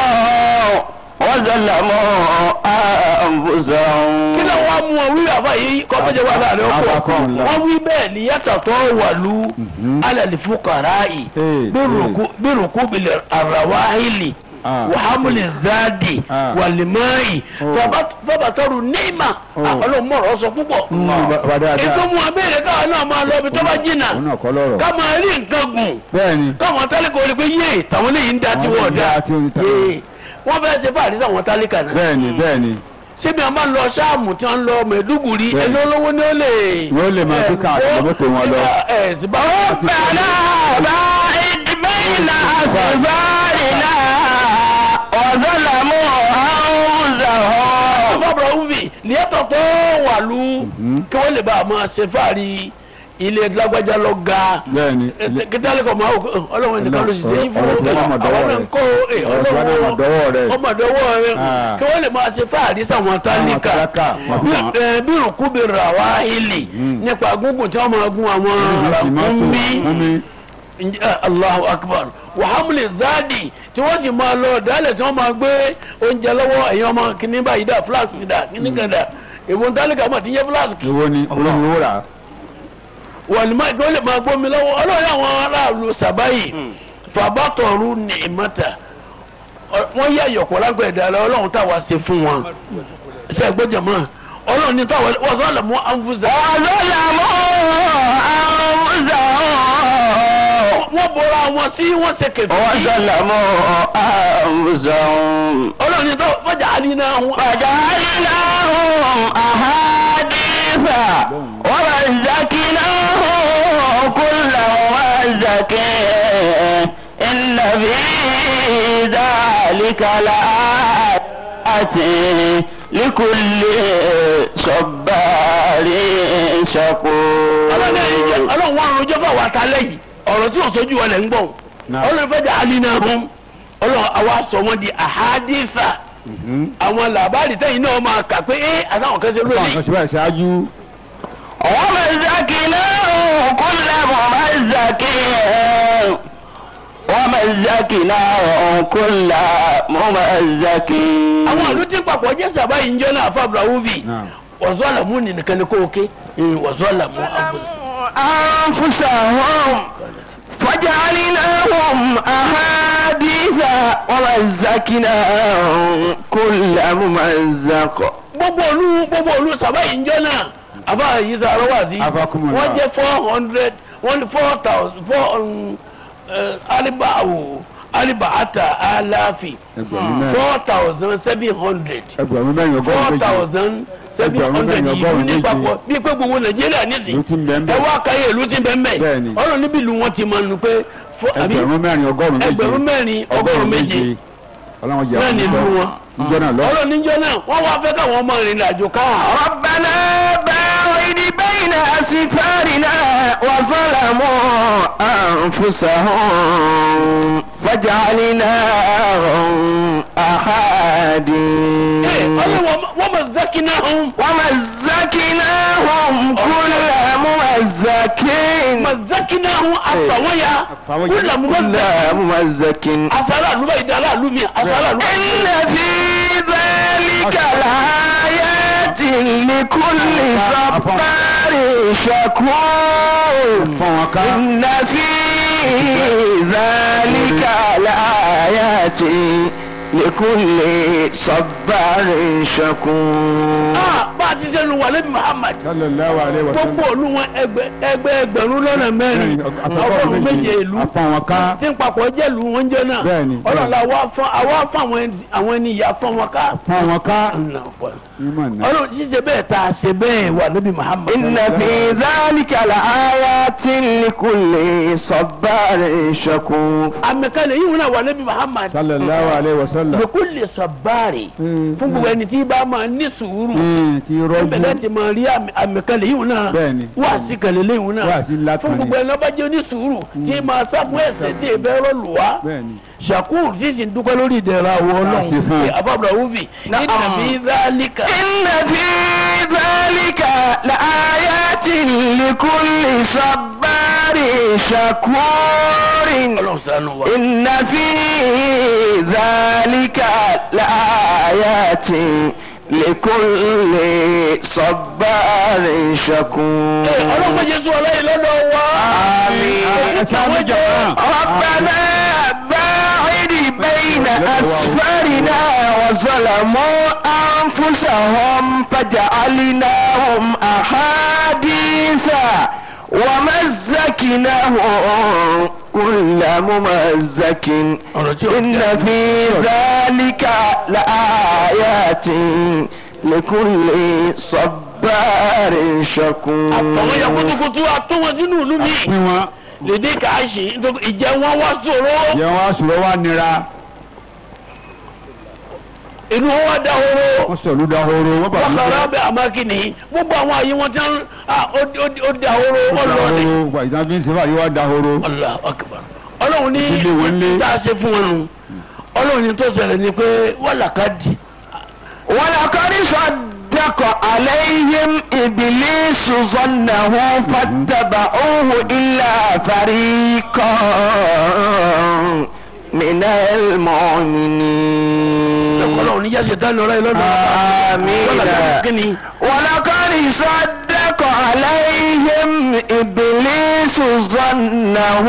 وظلموا أنفسهم kí ló wá mú wọn wí àbá yìí kọ́ tó jẹ́ wà láàrin ọkọ̀ Abakọ̀ ńlá. wọ́n wí bẹ́ẹ̀ ni yàtọ̀ tó wà lú Mhm. alẹ́ fúkàrà yìí Ee, bí rùkú bilẹ̀ àràwáhìlì. Ah. وحمل الزاد Ah. والماء Oh. فبط- فبطروا النعمة Oh. ọlọ́run mọ̀rọ̀ sọ púpọ̀ Mm, ba- ba dáadáa. ètò mu abẹ́rẹ́ káwọn náà máa lọ ibi tó bá jìnnà òun náà kọ́ lọ́rọ̀. ká máa rí nǹkan gùn bẹ́ẹ̀ni. káwọn tálíkà ò lè pé yé tàwọn eléyìí ń da tí Àwọn wọ́n ń da da tí wọ́n da. yé wọ́n fẹ́ẹ́ ṣe fáàrí sáwọn tálíkà náà bẹ́ẹ̀ni bẹ́ẹ̀ni. síbi àwọn máa ń lọ sáàmù tí wọ́n ń lọ mẹ̀dúgùrí Bẹ́ẹ̀ni. ẹni olówó ni ó lè. Wọ́n lè máa fi káàkiri ẹ̀, mọ́tò wọn lọ. ẹ̀ ẹ̀ sì bá ربنا باعد بين أسفارنا وظلموا أنفسهم bọ́bọ̀ wúvi lìyẹ́tọ̀ tó wà lú Mhm. kí wọ́n lè bá a máa ṣe fáàrí ilé lágbájá lọ ga bẹ́ẹ̀ni. kítàlí kọ̀ máa wò ọlọ́run nìkan ló sì ṣe yín fún Ọ̀rọ̀ tí wọ́n mọ̀ dọ́wọ́ àwọn náà ń rẹ̀. kó ẹ, Ọ̀rọ̀ tí wọ́n náà mọ̀ dọ́wọ́ rẹ̀. ọmọ dọ́wọ́ rẹ̀ Ah. kí wọ́n lè máa ṣe fáàrí sáwọn tálíkà tálákà, wọ́n fi hàn. Bí- ẹ, bí rùkú bí rà wá ilì Mm. nípa gúngùn tí wọ́n máa gún àwọn ràkúnmí Mọ́mí. Ǹjẹ́- Allahu akbar wàhámùlẹ̀ záàdì tí wọ́n sì máa lọ dálẹ̀ tí wọ́n máa gbé oúnjẹ lọ́wọ́ ẹ̀yin ọmọ kìíní báyìí dà fúláàsì dà kìíní kan dà èwo ń tálíkà mọ̀ tí ń yẹ fúláàsì. Èwo ni olómi owó rà. wàlúmọ́ ìgbà ó lè máa gbómi lọ́wọ́ ọlọ́run àwọn aráàlú sàbáyì fàbátọ̀rù ní ìmọ̀ta wọ́n yẹ àyọ̀kọ̀ lágbẹ̀dẹ alẹ́ ọlọ́run táwa ṣe fún wọn ṣe gbọ́dọ̀ mọ́ ọlọ́run ní táwa wọ́n sọ lọ́mú ànfúsà. wọ́n bọra wọn sí wọ́n ṣe kẹfì. وظلموا أنفسهم ọlọ́run ní táwa fọjà àdínà wọn. فجعلناهم أحاديث ومزقناهم كل ممزق إن في ذلك لآيات لكل صبار شكور ọlọ́run wọn àrùn jọ́fà wà kálẹ̀ yìí ọ̀rọ̀ tí wọ́n sojú wọn lẹ̀ ń gbọ̀n Náà. ọlọ́run fẹ́jà àdínà wọn ọlọ́run àwa sọ wọn di àhádìsà Mhm. àwọn làbárì tẹ́yìn náà máa kà pé ẹ́ àtàwọn kan ṣe Báwọn lónìí. kan ṣe báyìí ṣáájú. ومزقناهم كل ممزق ومزقناهم كل ممزق àwọn àlù tí papọ̀ jẹ́ sábà yìí ń jẹ́ náà fábùrà wúbi Náà. wọ́sọ́ọ̀làmù nìkan ni kò ké wọ́sọ́ọ̀làmù àbùsà. أنفسهم فجعلناهم أحاديث ومزقناهم كل ممزق gbogbo olú gbogbo olú sábà yìí ń jẹ́ náà àbá yìí sàrọ̀ wá sí Afakumullah. wọ́n jẹ́ four hundred wọ́n ní four thousand four um, uh, aliba awo aliba ata alafi Ẹgbẹ̀rún mẹ́rin. four thousand seven hundred Ẹgbẹ̀rún mẹ́rin four ọgọ́rùn-ún méjì. thousand seven Ẹgbẹ̀rún hundred mẹ́rin ìlú ọgọ́rùn-ún ní méje. papọ̀ bí pé gbogbo nàìjíríà nísìnyí Ìlú tí ń bẹ ń bẹ. ẹ wá káyé ìlú tí ń bẹ ń bẹ Bẹ́ẹ̀ni. ọ̀rọ̀ níbi ìlú wọn ti máa nù pé fọ- àbí Ẹgbẹ̀rún mẹ́rin ọgọ́rùn-ún méje. ẹgbẹ̀rún mẹ́rin ọgọ́rùn-ún méje Ọlọ́run jẹ́ náà ní ìlú wọn Níjọ́ náà lọ. ọ̀rọ̀ níjọ́ náà wọ́n wá fẹ́ káwọn ọmọ ìrìn àjò ká ربنا باعد بين أسفارنا وظلموا أنفسهم فجعلناهم أحاديث ọlọ́wọ́ wọ́n mọ̀ zákínà ọ̀hún ومزقناهم كل ممزق mọ̀ zákínà ọ̀hún àfàwọ́yà Àfàwọ́yà. kúlà mú كل ممزق àfàrà àlùbá ìdá aláàlú mi àfàrà àlùbá إن في ذلك لآيات لكل صبار شكور Fọ́n wọn ká. إن في ذلك لآيات لكل صبار شكور ah bá a ti sẹ́nu wà lẹ́bi Muhammad Sallallahu alaihi wa sallam. gbogbo olú wọn ẹgbẹ ẹgbẹ ẹgbẹ̀rún lọ́nà mẹ́rin ọgọ́rùn méje ìlú Afọ́n wọn ká. tí ń papọ̀ jẹ́ ìlú wọn jẹ́ náà Bẹ́ẹ̀ni, ọlọ́la àwa fún àwa fún àwọn ẹni- àwọn ẹni ìyá fún wọn ká. Fọ́n wọn ká. Ìmọ̀ náà. ọlọ́run ṣíṣe bẹ́ẹ̀ tá a ṣe bẹ́ẹ̀ wà lẹ́bi Muhammad. إن في ذلك لآيات لكل صبار شكور àmì kan lè yíwọ́n náà wà lẹ́bi Muhammad. Sallallahu alaihi wa sallam. lèkún lè sọ báàrì Mm. fún gbogbo ẹni tí bá máa ní sùúrù. Mm, Ti rọ́jú. bẹ̀rẹ̀ ti máa rí àmì- àmì kan lè yíwọ́n náà. Bẹ́ẹ̀ni. wá sí kan lè léyìn náà. Wá sí ńlá kan fún ni. gbogbo ẹni ọba jẹ́ onísùúrù tí máa sá fún ẹ̀ṣẹ̀ tí èbẹ́ rọ́ọ̀lù wá. Bẹ́ẹ̀ni. shakur tí sì ń dúpẹ́ lórí ìdẹ̀ra àwọn ọlọ́run Àṣẹ fún un. àbábọ̀ wúbi Na'am. inna fi dhalika. إن في ذلك لآيات لكل صبار شكور ọlọ́run ṣàánú wa. إن في ذلك لآيات لكل صبار شكور Ee, ọlọ́run bá jésù ọlọ́yin lọ́dọ̀ wa. آمين. Èyí tí àwọn jọ. ربنا باعد بين أسفارنا وظلموا أنفسهم فجعلناهم أحاديث ومزكناهم كل ممزك ọ̀rọ̀ tí ò إن jẹ́. في ذلك لآيات لكل صبار شكور àtọ̀wọ́ yẹ kutukutu àtọ́ wọn sínú ìlú mi. Pín wọn. lèdè kàáṣì nítorí ìjẹ wọn wá sòro. Yẹ wọn aṣùrọ̀ wa nira. inú wọn wá dahoro. Wọ́n sọ̀lú dahoro. Wọ́n bàbá wọ́n kàrà bẹ àmàkìní gbogbo àwọn àyè wọn tán ah, ó- ó ó dahoro ọlọ́ọ̀ni. Wà ìtàn fi ń ṣe fàyè wá dahoro. Allah akbar. ọlọ́run ní Ilé wọn lé. tá a ṣe fún wọn nù. ọlọ́run ní tó ṣẹlẹ̀ ni pé wọ́n làkàdì. ولقد صدق عليهم إبليس ظنه فاتبعوه إلا فريقا من المؤمنين ọlọ́run ní yẹ́sẹ̀ tá lọ́rọ́ yìí lọ́dọ̀. آمين Wọ́n làkàdì kí ni? ولقد صدق عليهم إبليس ظنه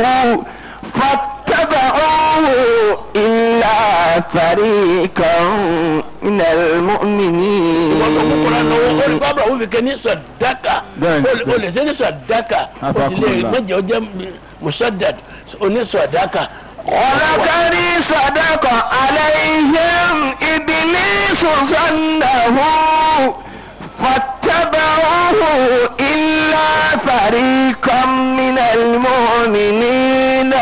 فاتبعوه إلا فريقا من المؤمنين ìwọ tó kúkúrú náà ó ní bábà ó fi ké ní sọdáka Bẹ́ẹ̀ni, ó lè- ó lè ṣe ní sọdáka ó sì lè Afakunla. méje ó jẹ musadad oní sọdáka. ولقد صدق عليهم إبليس ظنه فاتبعوه إلا فريقا من المؤمنين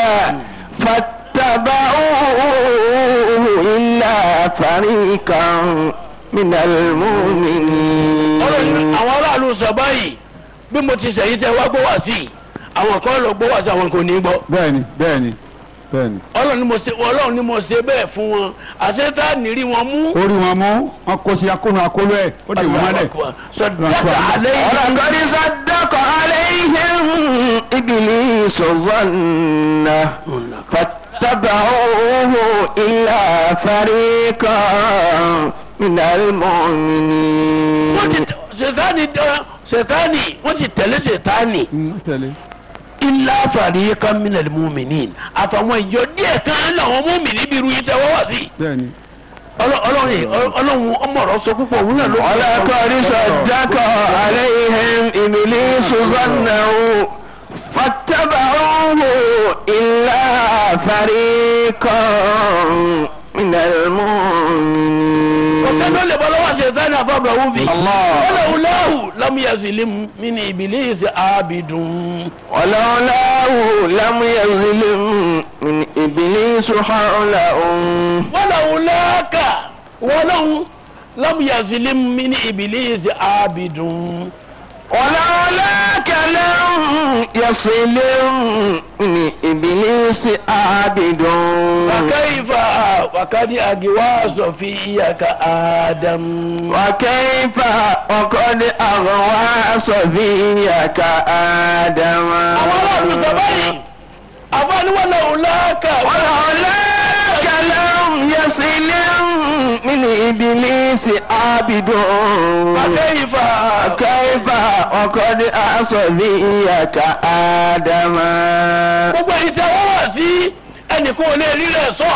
فاتبعوه إلا فريقا من المؤمنين ọlọ́run àwọn aráàlú sọ báyìí bí mo ti sẹ̀yìn tẹ wá gbọ́ wá sí i àwọn kan lọ gbọ́ wá sí àwọn kò ní gbọ́. bẹ́ẹ̀ni bẹ́ẹ̀ni bẹ́ẹ̀ni. ọlọ́run ni mo ṣe ọlọ́run ni mo ṣe bẹ́ẹ̀ fún wọn àṣetá nírí wọn mú. orí wọn mú wọn kó sí akóhun akóló ẹ ó dì wọn mọ́lẹ̀. sọdáka alẹ́ yìí. ولقد صدق عليهم إبليس ظنه فاتبعوه إلا فريقا من المؤمنين wọ́n ti ṣètánì ṣètánì wọ́n ti tẹ̀lé ṣètánì. Mm, tẹ̀lé. ilá fariqan minal mu'minin àfàwọn ìjọ díẹ̀ kan làwọn mùmínì bí irú yìí tẹ́ wọ́n wá sí. bẹ́ẹ̀ni. Ọlọ́- ọlọ́run yìí, ọlọ́run ọmọọ̀rọ̀ sọ púpọ̀ òun náà ló ولقد صدق عليهم إبليس ظنه فاتبعوه إلا فريقا من المؤمنين ọ̀sẹ̀ tó lè bọ́ lọ́wọ́ ṣètánì àfàbọ̀ òun fi. Allah. ọlọ́wùláhù lam yazlim min ibilisi abidun. ولولاه لم يظلم من إبليس حولهم wọ́lọ́wùláka wọ́lọ́hùn lam yazlim min ibilisi abidun. ولولاك لم يصل من إبليس عابد فكيف وقد أجوى صفيك آدم وكيف وقد أغوى صبيك آدم àwọn aráàlú sọ báyìí àfọwọ́ni wọn lòun lọ́ọ̀kà ولولاك لم يصل من إبليس عابد فكيف كيف وقد أصبيك آدم gbogbo èyí tí wọ́n wà sí ẹnìkan ò lè rí rẹ̀ sọ.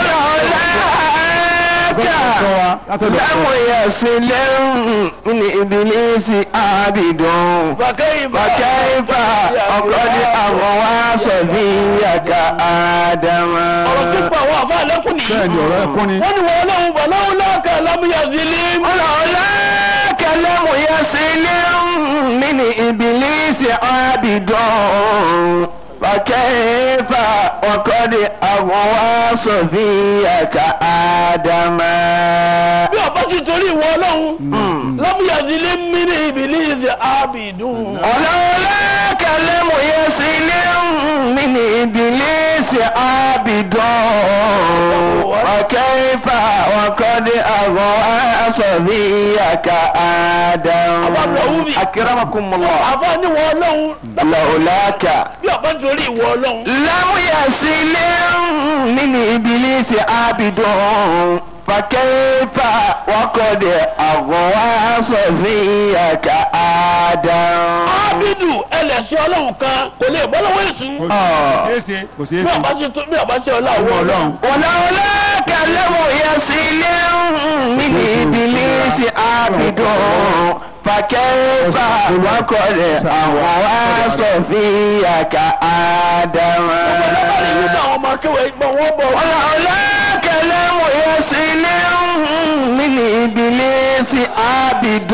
ولولاك لم يصل من إبليس عابد فكيف فكيف وقد أغوى صبيك آدم ọ̀rọ̀ tó pa àwọn àfa lẹ́kùn nìyí. bẹ́ẹ̀ni ọ̀rọ̀ ẹkún ni. wọ́n ní wọ́n lọ́hùn bọ̀ lọ́hùn lọ́ọ̀kà lámúyàzílì. ولولاك لم يصل من إبليس عابد فكيف وقد أغوى صفيك آدم bí ọba ti torí ìwọ ọlọ́hun Mm. lámúyàzílì mí ní ìbílíìsì ábìdùn. ولولاك لم يصل من إبليس عابد وكيف وقد أغوى صبيك آدم أكرمكم الله àfa ní wọ́n ọlọ́hun لولاك bí ọba ti torí ìwọ ọlọ́hun. لم يصل من إبليس عابد فكيف وقد أغوى صفيك آدم ábìdù ẹlẹ́sìn ọlọ́hun kan kò lè bọ́ lọ́wọ́ èṣù. kò آه. ṣeé ṣe kò ṣeé bí ṣe. ọba ti tó bí ọba ti ọlá ọmọ àwọn ọlọ́run. ọlọ́hun. ولولاك لم يصل من إبليس عابد فكيف وقد أغوى صفيك آدم ọ̀pọ̀lọpọ̀ nínú àwọn ọmọ akéwà ìgbọ̀n wọn bọ̀ wọ́n. ولولاك لم يصل من إبليس عابد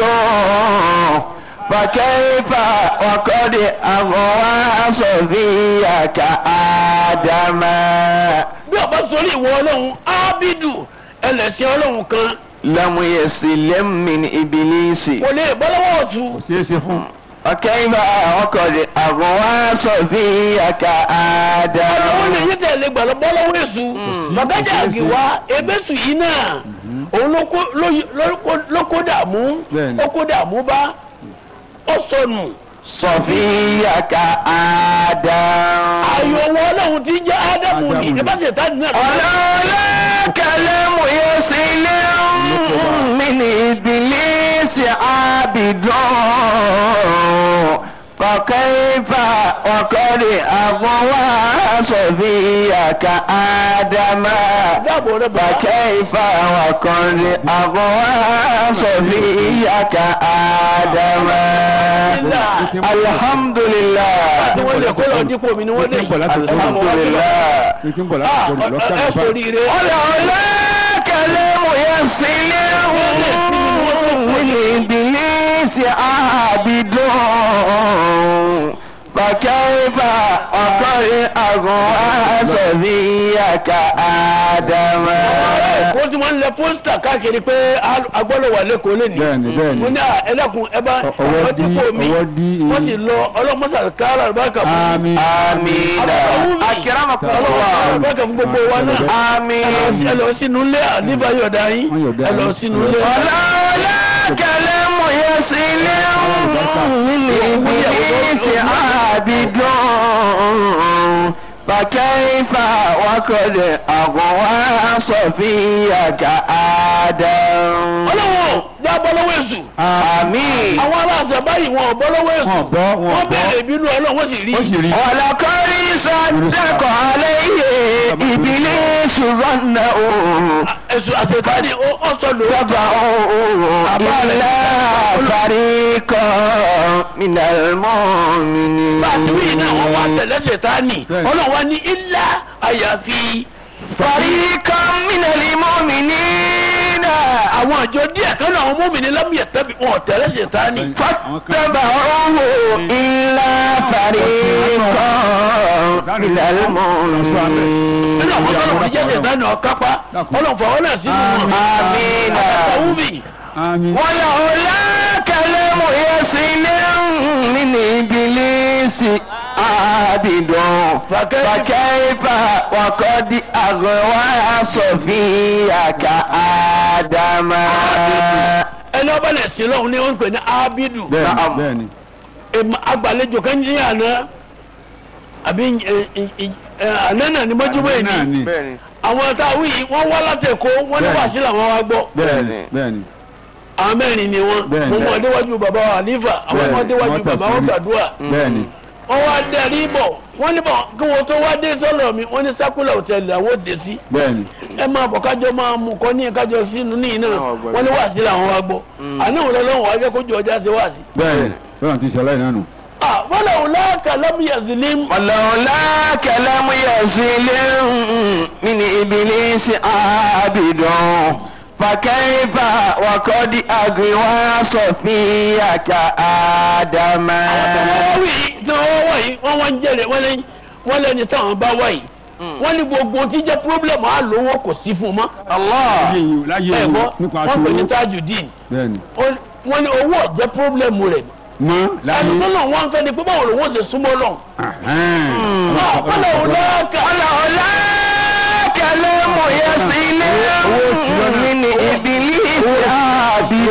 فكيف وقد أغوى صفيك آدم bí ọba sọrí ìwọ ọlọ́hun ábìdù ẹlẹ́sìn ọlọ́hun kan لم يسلم من إبليس kò lè bọ́ lọ́wọ́ ọ̀tún. kò ṣeé ṣe fún. وكيف وقد أغوى صفيك ọlọ́wọ́ lè آدم yí tẹ̀lé gbàlọ́ bọ́ lọ́wọ́ èṣù. bàbájà àgìwá ebésù yìí náà òun ló kó- ló- ló kó- ló kó dààmú Bẹ́ẹ̀ni. ó kó dààmú bá ó sọnù. صفيك آدم ààyò wọn ọlọ́hun ti jẹ́ ádámù ni Ádámù ni. ẹ bá ṣe tá nínú ẹ̀. ولولاك لم يسلم من إبليس عابد عابد فكيف وقد أغوى صفيك آدم dáàbò rẹ bàbá. فكيف وقد أغوى صفيك آدم الحمد لله àti wọ́n lè kó lọ dípò mi ni wọ́n lè Ní kí n bọ̀ láti kó lọ. الحمد لله ní kí n bọ̀ láti kó lọ ẹ lọ́kàn sórí rẹ. ولولاك لم يسلم من إبليس عابد فكيف وقد أغوى صبيك آدم ó ti máa ń lẹ pósítà káàkiri pé agbọ́dọ̀ wà lẹ́kọ̀ọ́ lè ní. Bẹ́ẹ̀ni, bẹ́ẹ̀ni. mo ní à, ẹlẹ́kùn ẹ bá Ọ- ọwọ́ ọwọ́ dí- dípò mi ọwọ́ dí wọ́n sì lọ ọlọ́mọ́sà kára àlùbáríkà fún àmín آمين أكرمكم ọlọ́wọ́ الله àlùbáríkà fún gbogbo wa náà. آمين ẹ lọ sínú ilé àníbà yọ̀dá yín Wọ́n yọ̀dá ẹ lọ yín. sínú ilé. ولولاك لم يسلم من إبليس عابد فكيف وقد أغوى صفيك آدم ọlọ́wọ́ já bọ́ lọ́wọ́ èṣù. آمين àwọn aláṣẹ báyìí wọn ò bọ́ lọ́wọ́ èṣù. Wọ́n bọ́, wọ́n wọ́n bọ́. bẹ̀rẹ̀ ìbínú ọlọ́run wọ́n sì rí. ó sì rí ولقد صدق عليه إبليس ظنه èṣù àtẹ̀tàní ó sọ lò. تبعوا إلا فريقا من المؤمنين bá a ti wí iná wọn wá tẹ̀lé ṣètánì Bẹ́ẹ̀ni. ọlọ́run wá ní ilá àyàfi فريقا من المؤمنين àwọn àjọ díẹ̀ kan náà àwọn mọ́mìnì lámìyẹ tẹ́bi wọn tẹ̀lé ṣètánì. فاتبعوه إلا فريقا من nínú àwọn المؤمنين tọ́lọ̀ wọn jẹ́ ṣètánì ọ̀kápá ọlọ́run fọwọ́ náà sínú wọn. آمين àtàwùmí àmín ولولا كلام يسلم من إبليس عابد فكيف وقد أغوى صفيك آدم ẹni ọba lè sí lọ́hùn ní wọ́n ń pè ní abidu bẹ́ẹ̀ni Na'am. bẹ́ẹ̀ni Em, agbàlejò kan ní àná àbí ẹ, ẹ, ẹ, àná náà ni mọ́júmọ́ ẹ̀ náà ní ni bẹ́ẹ̀ni àwọn táwọn yìí wọ́n wá láti Èkó wọ́n ní Bẹ́ẹ̀ni. wàásù làwọn wá gbọ́ bẹ́ẹ̀ni bẹ́ẹ̀ni àwọn mẹ́rin ni wọ́n Bẹ́ẹ̀ni. mo mọ̀ déwájú bàbá wa àlífà àwọn Bẹ́ẹ̀ni. ọmọ déwájú Wọ́n bàbá wọn tẹ̀síwájú. gbàdúrà bẹ́ẹ̀ni wọ́n wá dẹ̀rí bọ̀ wọ́n ní bọ̀ kí wọ́n tó wá dé sọ́lọ̀ mi wọ́n ní sákúlà òtẹ́ẹ̀lì àwọn òde sí bẹ́ẹ̀ni ẹ máa bọ̀ kájọ máa mú kọ́ ní kájọ sínú ní iná Àwọn àgbàdo. wọ́n ní wàásù làwọn wá gbọ́ Mm. àná òun lọ́wọ́ wá jẹ́ kójú ọjà ṣe wàásù. bẹ́ẹ̀ni bẹ́ẹ̀ni ti ṣẹlẹ̀ náà nù. wọ́n lọ láàkà lámúyàzìlín ولولا كلام يسلم من إبليس عابد فكيف وقد أغوى صفيك آدم àwọn tí wọ́n wá yìí wọ́n wá ń jẹ́rẹ̀ wọ́n lẹ́yìn wọ́n lẹ́ni táwọn bá wá yìí wọ́n ní gbogbo tí jẹ́ pírọ́blẹ̀mù á lówó kò sí fún un mọ́. الله láyé yìí láyé ẹ̀ yìí gbọ́ nípa wọ́n pè ní aṣọ tajudeen bẹ́ẹ̀ni wọ́n ní owó ọ̀jẹ́ pírọ́blẹ̀mù rẹ̀ mọ́ láyé ẹni tó náà wọ́n fẹ́ ni pé báwo lòun ó ṣe súnmọ́ lọ. Ahẹ́n. wọ́n lọ láàkà ولولا كلام يسلم من إبليس عابد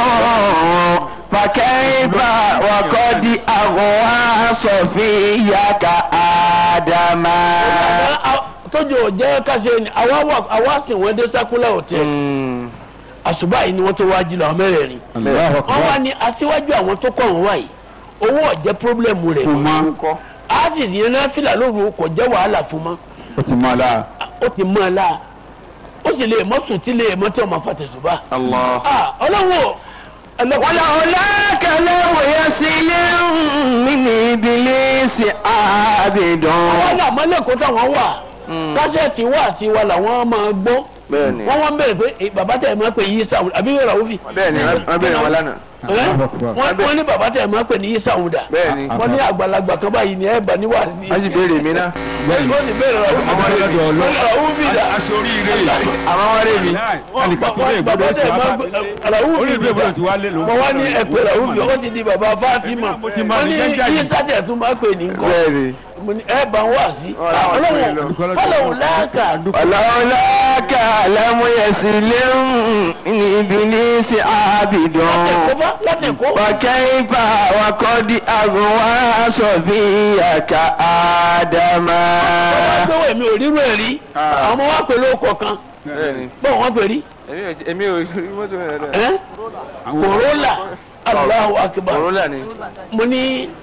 فكيف وقد أغوى صفيك آدم tójú ọ̀jẹ́ káṣe ni àwa sì wọ́n dé sákúlà òtẹ́ àṣùbà yìí ni wọ́n tó wá jí lọ àwọn mẹ́rẹ̀ẹ̀rin Allahu wọ́n wá Akbar. ní aṣíwájú àwọn tó kọ̀ wọ́n wáyìí owó ọ̀jẹ́ pírọ́blẹ̀mù rẹ̀ kò mọ́ á sì yẹn náà fìlà lóru kò jẹ́ wàhálà fún mọ́ ó ti mọ́ la. ó ti mọ́ ẹ la ó sì lè mọ́ sùn tí lè mọ́ tí ọmọ fàtẹ̀sùbà. الله ọlọ́wọ́ ولولا كلام يسلم من إبليس عابد àwọn àmọ́lẹ́kọ̀ọ́ táwọn wà kásẹ̀tì wà sí wa làwọn máa gbọ́ bẹ́ẹ̀ni wọ́n wọ́n bẹ̀rẹ̀ pé eh, bàbá tẹ̀ máa pè yí sáwùn àbí wẹ́rẹ́ àwòfì. bẹ́ẹ̀ni wọ́n bẹ̀rẹ̀ wọn lánàá Ẹ́, Allahu Akbar. wọ́n wọ́n ní bàbá tẹ̀ máa pè ní yí sáwùn dà bẹ́ẹ̀ni wọ́n ní àgbàlagbà kan báyìí ní ẹ̀bà níwà ní. wọ́n sì béèrè mi náà Bẹ́ẹ̀ni. wọ́n sì bẹ̀rẹ̀ rà Ọmọ rẹ̀ lọ́dọ̀ Ọlọ́run. àwòfì dà. aṣọ oríire àwọn wọn rè mí alìkà tó lè gbọdọ̀ sí wa orí ìlú ìbúdọ̀ tí wá lé ló. mo wá ní ẹ̀pẹ̀ ràwùfì ó ti di bàbá Fátímà Mo ti máa wọ́n ní ní gẹ́gẹ́ yí yìí. sátẹ̀ tún máa pè ní nǹkan bẹ́ẹ̀ni mo ní ẹ bá ń wá sí Ọ̀rọ̀ àwọn ọlọ́wọ́ ìpínlẹ̀ lọ. ọlọ́wọ́ láàkà ولولا كلام يسلم من إبليس عابد látẹ̀kọ́ láti kó وكيف وقد أغوى صفيك آدم wọ́n gbé èmi ò rírú ẹ̀ rí Ah. àwọn ọmọ wa pẹ̀lú ọkọ̀ kan bẹ́ẹ̀ni bọ́ọ̀ wọ́n pè rí èmi ò èmi ò rí mọ́tò rẹ̀ rẹ̀. ẹ́ Àwọn- Corolla Allahu akbar Corolla ni. mo ní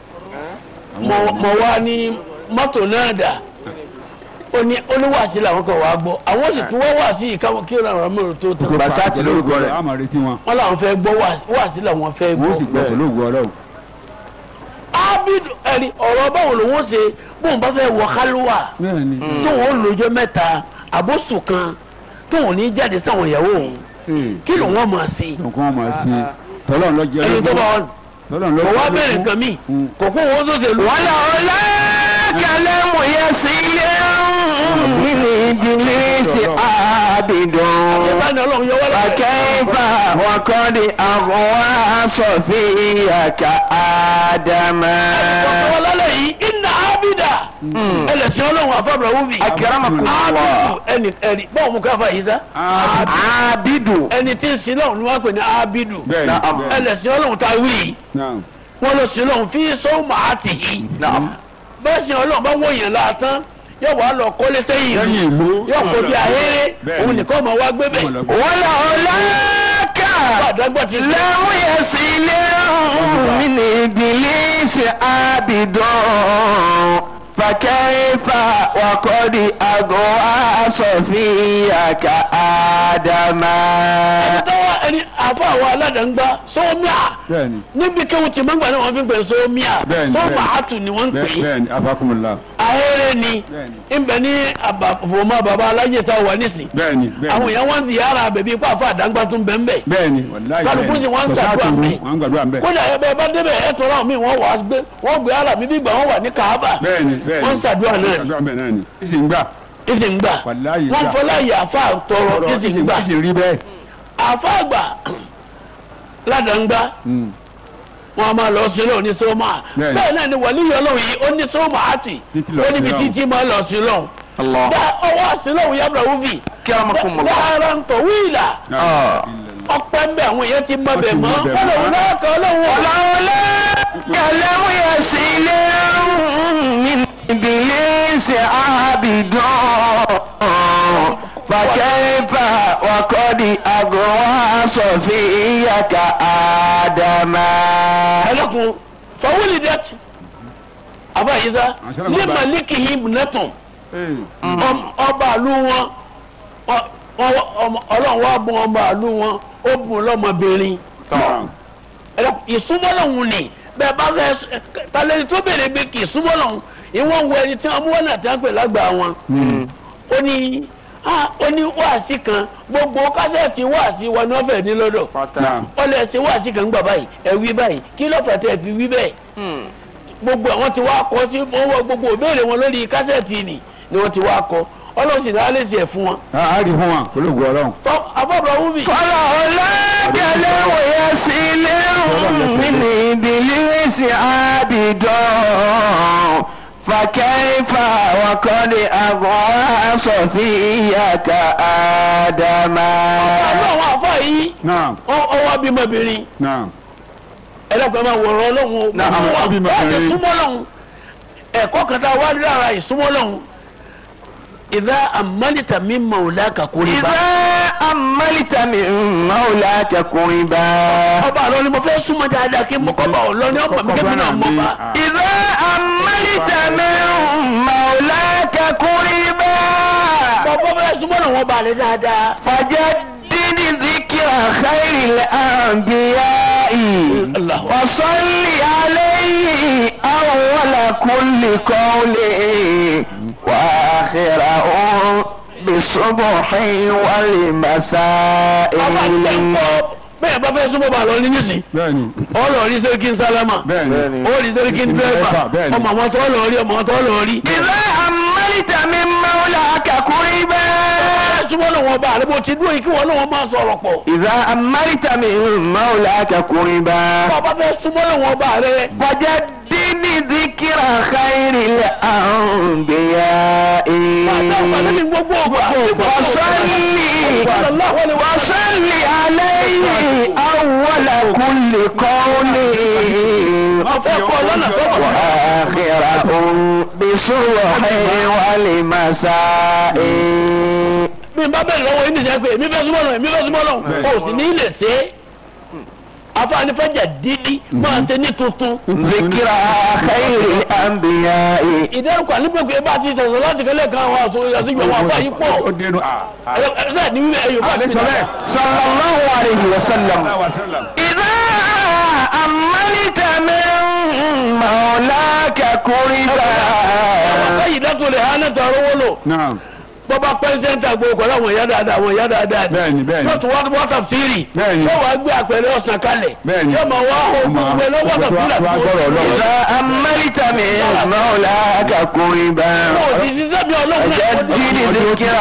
mo mo wá ní mọ́tò náà dà ó ní oníwàásí làwọn kan wàá gbọ́ àwọn sì tún wọ́n wàásí yìí káwọn kí ọ̀rọ̀ mẹ́rin tó tán Basati lórúkọ rẹ̀. a máa retí wọn wọ́n làwọn fẹ́ gbọ́ wàásí- wàásí làwọn fẹ́ wọ́n sì gbọ́. gbọ́ pẹ̀lú ògùn ọlọ́run. ábídù ẹ̀rí ọ̀rọ̀ báwo lòun ó ṣe bóun bá fẹ́ wọ kálúwà bẹ́ẹ̀ ni Mm. tóun ó lọ́jọ́ mẹ́ta àbóṣù kan tóun ní jáde sáwọn ìyàwó òun Ee. kí lòun ó máa ṣe nǹkan wọn máa ṣe tọ́lọ́run lọ jẹ́ ẹni tó bá wọn tọ́lọ́run lọ kò wá jẹ́ bẹ̀rẹ̀ lógún. nǹkan míì Mm. kò kó wọn tó ṣe lù. wàlà ọ̀la kẹlẹ́mù yẹ sí ilé nínú ìdílé ṣe àbìdùn. ìbáni ọlọ́run yọ wọlé. Fakẹ́fà wọn kọ́ di àwọn aṣọ̀fìyà ká Ádámà. ọ̀pọ̀ lálẹ́ yìí iná ábídà Mm. ẹlẹ́sìn ọlọ́run àfọ̀bọ̀rọ̀ wúbi. Akramakumullah. ábídù ẹni ẹni bọ́ọ̀ mú káfà yìí sá. Ah, Ábídù. ẹni tí ń sin lọ́run ni wọ́n pè ní ábídù. bẹ́ẹ̀ ni Naam. bẹ́ẹ̀ ni. ẹlẹ́sìn ọlọ́run ta wí yìí Naam. wọ́n lọ sin lọ́run fi sọ́ọ̀mù àtìyí. Naam. bẹ́ẹ̀ sin ọlọ́run bá wọ̀nyẹn láàtán yóò wá lọ kọ́lé sẹ́yìn lẹ́yìn ìlú ìlú yóò kó bí ahéré Bẹ́ẹ̀ òun ni. nìkan ọmọ wa gbé bẹ̀. Wọ́n lọ gbé. Wọ́lá ọ̀la ká. àdágbà ti sẹ́. Lẹ́wọ̀n yẹ sí ilé nínú ìdílé ṣe àbìdùn. Fakẹ́fà wọn kọ́ di àwọn aṣọ̀fìyà ká Ádámà. tọ́wọ́ ẹni àfọ àwọn aládàńgbá sọ́ọ́míà bẹ́ẹ̀ ni níbi kéwù tí mọ́ngbà náà wọ́n fi ń pè sọ́ọ́míà Bẹ́ẹ̀ni, sọ́ọ́mà bẹ́ẹ̀ni. àtù ni wọ́n ń pè bẹ́ẹ̀ é bẹ́ẹ̀ ni afakumula ahéré ni Bẹ́ẹ̀ni. ìbẹ̀ ní àbàfọ̀mọ́ bàbá alájẹ tá a wà nísìn bẹ́ẹ̀ ni bẹ́ẹ̀ àwọn ni èèyàn wọ́n ń ziyara bèbí ipá àfọ àdáńgbá tún bẹ́ẹ̀ bẹ́ẹ̀ bẹ́ẹ̀ ni wàláyé Kálukú sì wọ́n ń ṣàdúrà ńbẹ̀. wọ́n ń gbàdúrà ńbẹ̀ kódà ẹ bẹ́ẹ̀ bá débẹ̀ ẹ tọrọ àwọn míì wọ́n wà á gbé wọ́n gbé ara mi bí ìgbà wọ́n wà ní Kaaba bẹ́ẹ̀ ni bẹ́ẹ̀ ni wọ́n ń ṣàdúrà náà ni ṣàdúrà ńbẹ̀ náà ni ìsì ń gbà ìsì ń gbà wàláyé wọ́n gbà fọlá yà àfa tọrọ ìsì ń gbà ìsì rí bẹ́ẹ̀ àfa àgbà ládàńgbá Mm. wọn a máa lọ sí lọ ní sọmọ Bẹ́ẹ̀ni. bẹ́ẹ̀ náà ni wàlíyọ lọ́wọ́ yìí ó ní sọmọ àti Títí lọ ó sí níbi lọ́hùn. títí máa lọ sí lọ. Allah. bá ọwọ́ àsìlọ́hùn yàrá wúbi Akramakumullah. dáhàrá ń tọ̀ wíìlà Ah. ọpẹ́ ń bẹ àwọn èèyàn ti mọ Wọ́n bẹ̀ ti mọ́ mọ bẹ̀ wọ́n lòun mọ́. náà kọ́ lóhùn ọ̀la. Ọ̀làwọlé kẹlẹ́mú yẹ sí ilé nínú ìdílé ṣe àbìdùn. Fakẹ́fà wakọ́ di àgọ́ aṣọ̀fìyà ká Ádámà. ẹlẹ́kùn fọwọ́lì dẹ́tì àbáyíṣá Àṣẹ ní bàbá. màlíkì yìí nẹ́tùn Ee. ọm- ọba àlú wọn ọ- ọ- ọmọ- ọlọ́run wá bùn ọba àlú wọn ó bùn lọ́mọbìnrin. Naam. Ẹ̀rọ- ìsúmọ́lọ́hún ni bẹ́ẹ̀ bá fẹ́ talẹ́ni tó béèrè pé kì í súmọ́lọ́hún ìwọ̀n wo ẹni tí wọ́n mú wọn náà tí wọ́n pè lágbàá wọn. Mm. ó ní ah, ó ní wáàsí kan gbogbo kásẹ̀tì wáàsí wọn ni wọ́n fẹ̀ ní lọ́dọ̀. Naam. ó lè ṣe wáàsí kan gbà báyìí ẹ wí báyìí kí ló fẹ́ tẹ́ ẹ fi wí bẹ́ẹ̀. gbogbo àwọn tí wàá kọ tí wọ́n wọ gbogbo ìbéèrè wọn lórí kásẹ̀tì ni ni wọ́n ti wàá kọ ọlọ́sìn náà lè ṣe ẹ̀ fún wọn. a a rí fún wa pẹ̀lú ògùn ọlọ́run. tọ́ afọ́bọ̀ wúmi. Ọ̀làwọlé kẹlẹ́mú yẹ sí ilé nínú ìdílé ṣe àbìdùn. Fakẹ́fà wakọ́ di àgọ́ aṣọ̀fìyà ká Ádámà. àlọ́ àwọn àfọ́ yìí Naam. ọwọ́ bímọbìnrin Naam. ẹlẹ́gbẹ̀ẹ́ máa wọ̀rọ̀ ọlọ́run Náà, àwọn wọ́n bímọ wọ́n ti bẹ̀rẹ̀. súnmọ́ lọ́hùn ẹ̀kọ́ kan tá a wá rí ara ìsúnmọ́ lọ́hùn ìdá àmàlìtà mi mọ̀ ò lákàkúrẹ́ bá. إذا أملت من مولاك قربا ọba àlọ́ ni mo fẹ́ súnmọ́ dáadáa kí mo kọ́ bá ọ lọ ní ọmọ mi kẹ́mi náà mọ́ bá. إذا أملت من مولاك قربا bọ́bọ́ bẹ́ẹ̀ súnmọ́ náà wọ́n bá rẹ̀ dáadáa. فجدد ذكر خير الأنبياء الله. وصل عليه أول كل قول وآخره بالصبح والمساء ọba àti ẹ̀kọ́ bẹ́ẹ̀ bá fẹ́ súnmọ́ bá lọ ní nísìn. Bẹ́ẹ̀ni. ọlọ́ rí sẹ́ríkì sálámà. Bẹ́ẹ̀ni. ó rí sẹ́ríkì dírẹ́fà. Bẹ́ẹ̀ni. ọmọ àwọn tó lọ rí ọmọ àwọn tó lọ rí. إذا أملت من مولاك قربا bẹ́ẹ̀ súnmọ́ náà wọ́n bá rẹ̀ bó ti dúró yìí kí wọ́n náà wọ́n máa sọ̀rọ̀ pọ̀. إذا أملت من مولاك قربا bọ́ọ̀bá fẹ́ súnmọ́ náà wọ́n bá rẹ̀. فجدد ذكر خير الأنبياء Àti gbogbo ọgbà. وصلي وصلي عليه أول كل قول ọ̀fẹ́ kọ́ lọ́nà tó bọ̀. وآخره بالصبح والمساء bí n bá bẹ̀rẹ̀ lọ́wọ́ yín nìyẹn pé èmi fẹ́ súnmọ́ lọ èmi fẹ́ súnmọ́ lọ Bẹ́ẹ̀. o sì ní lè ṣe é afáànífẹ́jà dídí máa ṣe ní tuntun ذكر خير الأنبياء ìdẹ́rùkọ̀ nígbèkùn ebá ti sọ̀rọ̀ láti kẹ́lẹ́ kan àwọn àṣeyọjú àwọn afá yìí pọ̀ ó dénú à. ẹ̀ẹ́dẹ́ ní ẹ̀yọ̀ bá ti àlejò bẹ́ẹ̀. صلى الله عليه وسلم Sallallahu alaihi wasallam. إذا أملت من مولاك كربا ọ̀pọ̀ ìdẹ́kùn lè hánà tọrọ wọ́n lò Naam. bọ́bá pẹ́ńsẹ́ńtà gbogbo pẹ̀lú àwọn ìyá dáadáa àwọn ìyá dáadáa ni. Bẹ́ẹ̀ni bẹ́ẹ̀ni. yóò tún wá wọ́tà fírì Bẹ́ẹ̀ni. yóò wá gbé àpẹẹrẹ ọ̀sán kalẹ̀ Bẹ́ẹ̀ni. yóò máa wá ogun pẹ̀lú wọ́tà fírì Wá gbọ́rọ̀ Ọlọ́run. إذا أملت من مولاك كربا kò sì ṣiṣẹ́ bí ọlọ́run náà kò ní. جدد ذكر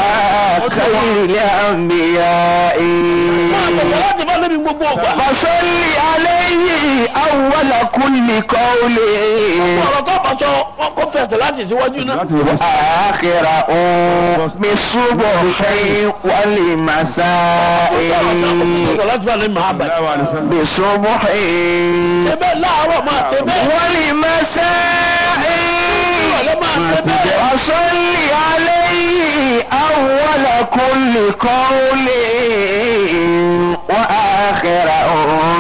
خير الأنبياء máa bọ̀wọ̀ láti bá lóbi gbogbo ọgbà. فصل عليه أول كل قول ọ̀rọ̀ tó bá sọ wọn kó fẹsẹ̀ láti síwájú náà. Láti wọ́n bá وآخر بالصبح والمساء fẹsẹ̀ láti bá lóbi máa bàjẹ́. Sallallahu alaihi wasallam. بالصبح ṣe bẹ́ẹ̀ láàárọ̀ máa ṣe bẹ́ẹ̀. والمساء ìrọ̀lẹ́ máa ṣe bẹ́ẹ̀. وصل عليه أول كل قول وآخره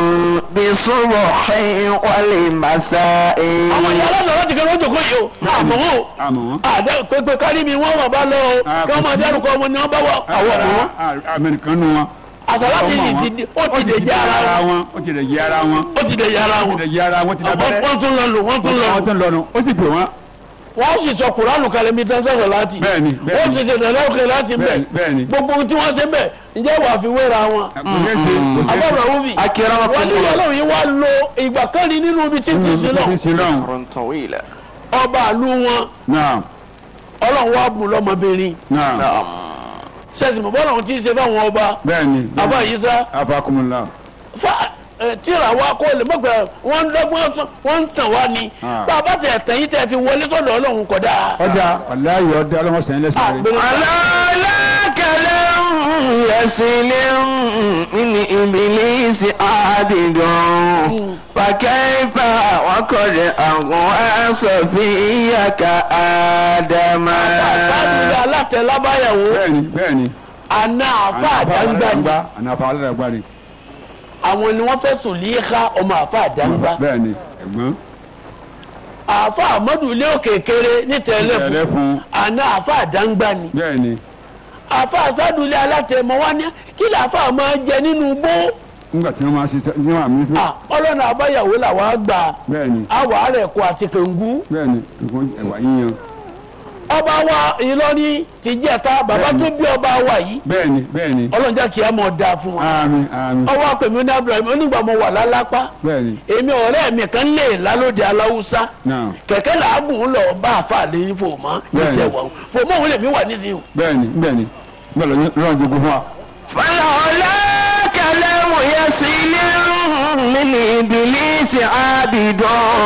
بالصبح والمساء àwọn ìyá aláǹdà láti kẹ́ lójú kó yìí o. àmọ́ wọn o. Àmọ́ wọn. àdá pépé kárí mi wọ́n wà bá lọ o. Ah, kí wọ́n máa dárúkọ ọmọ ni wọ́n bá wà. àwọn ọmọ wọn. Amẹ́ríkan nù wọn. àsàlátì Ọmọ yìí wọn. ti di ó ti dè jẹ́ ara wọn. Ó ti dè jẹ́ ara wọn. ó ti dè jẹ́ ara Ó wọn. ti dè jẹ́ ara wọn. Ó ti dè abẹ́rẹ́. wọ́n tún lọ lò wọ́n tún lọ Wọ́n lò. tún lọ nù. Ó sì pè wọ́n. wọ́n sì sọ kuranu kalẹ̀ mi tán sọ̀rọ̀ láti. Bẹ́ẹ̀ni, bẹ́ẹ̀ni. wọ́n sì ṣe ìdàlẹ́ òkè láti bẹ̀. Bẹ́ẹ̀ni, bẹ́ẹ̀ni. gbogbo ohun tí wọ́n ṣe bẹ̀ ǹjẹ́ wàá fi wéra wọn. Kò ṣeé ṣe, kò ṣeé ṣe. àbọ̀rọ̀ wúbi. أكرمكم wọ́n ní الله ọlọ́run yìí wá lo ìgbà kan rí nínú ibi tí kì í sí Ó ti náà. sin náà. أمر طويلة ọba àlú wọn Naam. ọlọ́run wá bù lọ́mọbìnrin. Naam. نعم sẹ́sì mọ̀ bọ́lá òun ti ṣe fáwọn ọba. Bẹ́ẹ̀ni. àbá yìí sá. Afakumullah. fa ẹ, tíra wa kó lè mọ̀gbẹ́ wọ́n ń dọ́gbọ́n sọ- wọ́n ń tàn wá ni. Ah. bá a bá tẹ̀ tẹ̀yìn tẹ̀ fi wọlé sọ́dọ̀ ọlọ́run kọ̀dá. Ọjà ọ̀láyọ̀ ọdẹ ọlọ́mọsàn ilẹ̀ sáré. على لا كلام يسل من إبليس عابد فكيف وقد أغوى صفيك آدم àtàlùdà alátẹ̀lábáyàwó Bẹ́ẹ̀ni bẹ́ẹ̀ni. àna àfa àdáńgbà ni Ànàfà aládàgbà ni. àwọn ni wọ́n fẹ́ sùn líka ọmọ àfa àdáńgbà. Bẹ́ẹ̀ni ẹ̀gbọ́n. àfa àmọ́dù ilé òkè kéré nítẹ̀lẹ́ Ẹ̀lẹ́ fún fún. àna àfa àdáńgbà ni. Bẹ́ẹ̀ni. àfa àsádùlé alátẹ̀mọ́ wá ní kí làáfà máa jẹ nínú bó. Nígbà tí wọ́n máa ṣiṣẹ́ ní wàá mi. Ah, ọlọ́nà àbáyàwó làwọn á gbà Bẹ́ẹ̀ni. àwọ̀ àrẹ̀ kó àti kẹ̀ǹgú. Bẹ́ẹ̀ni. Nǹkan ẹ̀wà yíyan. ọba wa Ìlọrin ti jẹ́ta bàbá tó bí ọba wa yìí Bẹ́ẹ̀ni bẹ́ẹ̀ni. ọlọ́njà kìí àmọ̀ dáa fún wa. Àmín àmín. ọwọ́ àpèmí ní Abraham onígbà mo wà lálápá Bẹ́ẹ̀ni. èmi ọ̀rẹ́ mi kan lè lálóde aláwùsá Náà. kẹ̀kẹ́ làágùn ń lọ bá àfa àléyìn fòmọ́ Bẹ́ẹ̀ni. ìjẹ̀wọ̀ fòmọ́ òun lèmi wà nísìnyí. Bẹ́ẹ̀ni bẹ́ẹ̀ni. Bẹ́ẹ̀ lọ́rọ̀ jogún fún wa. فلولا كلام يسل من إبليس عابد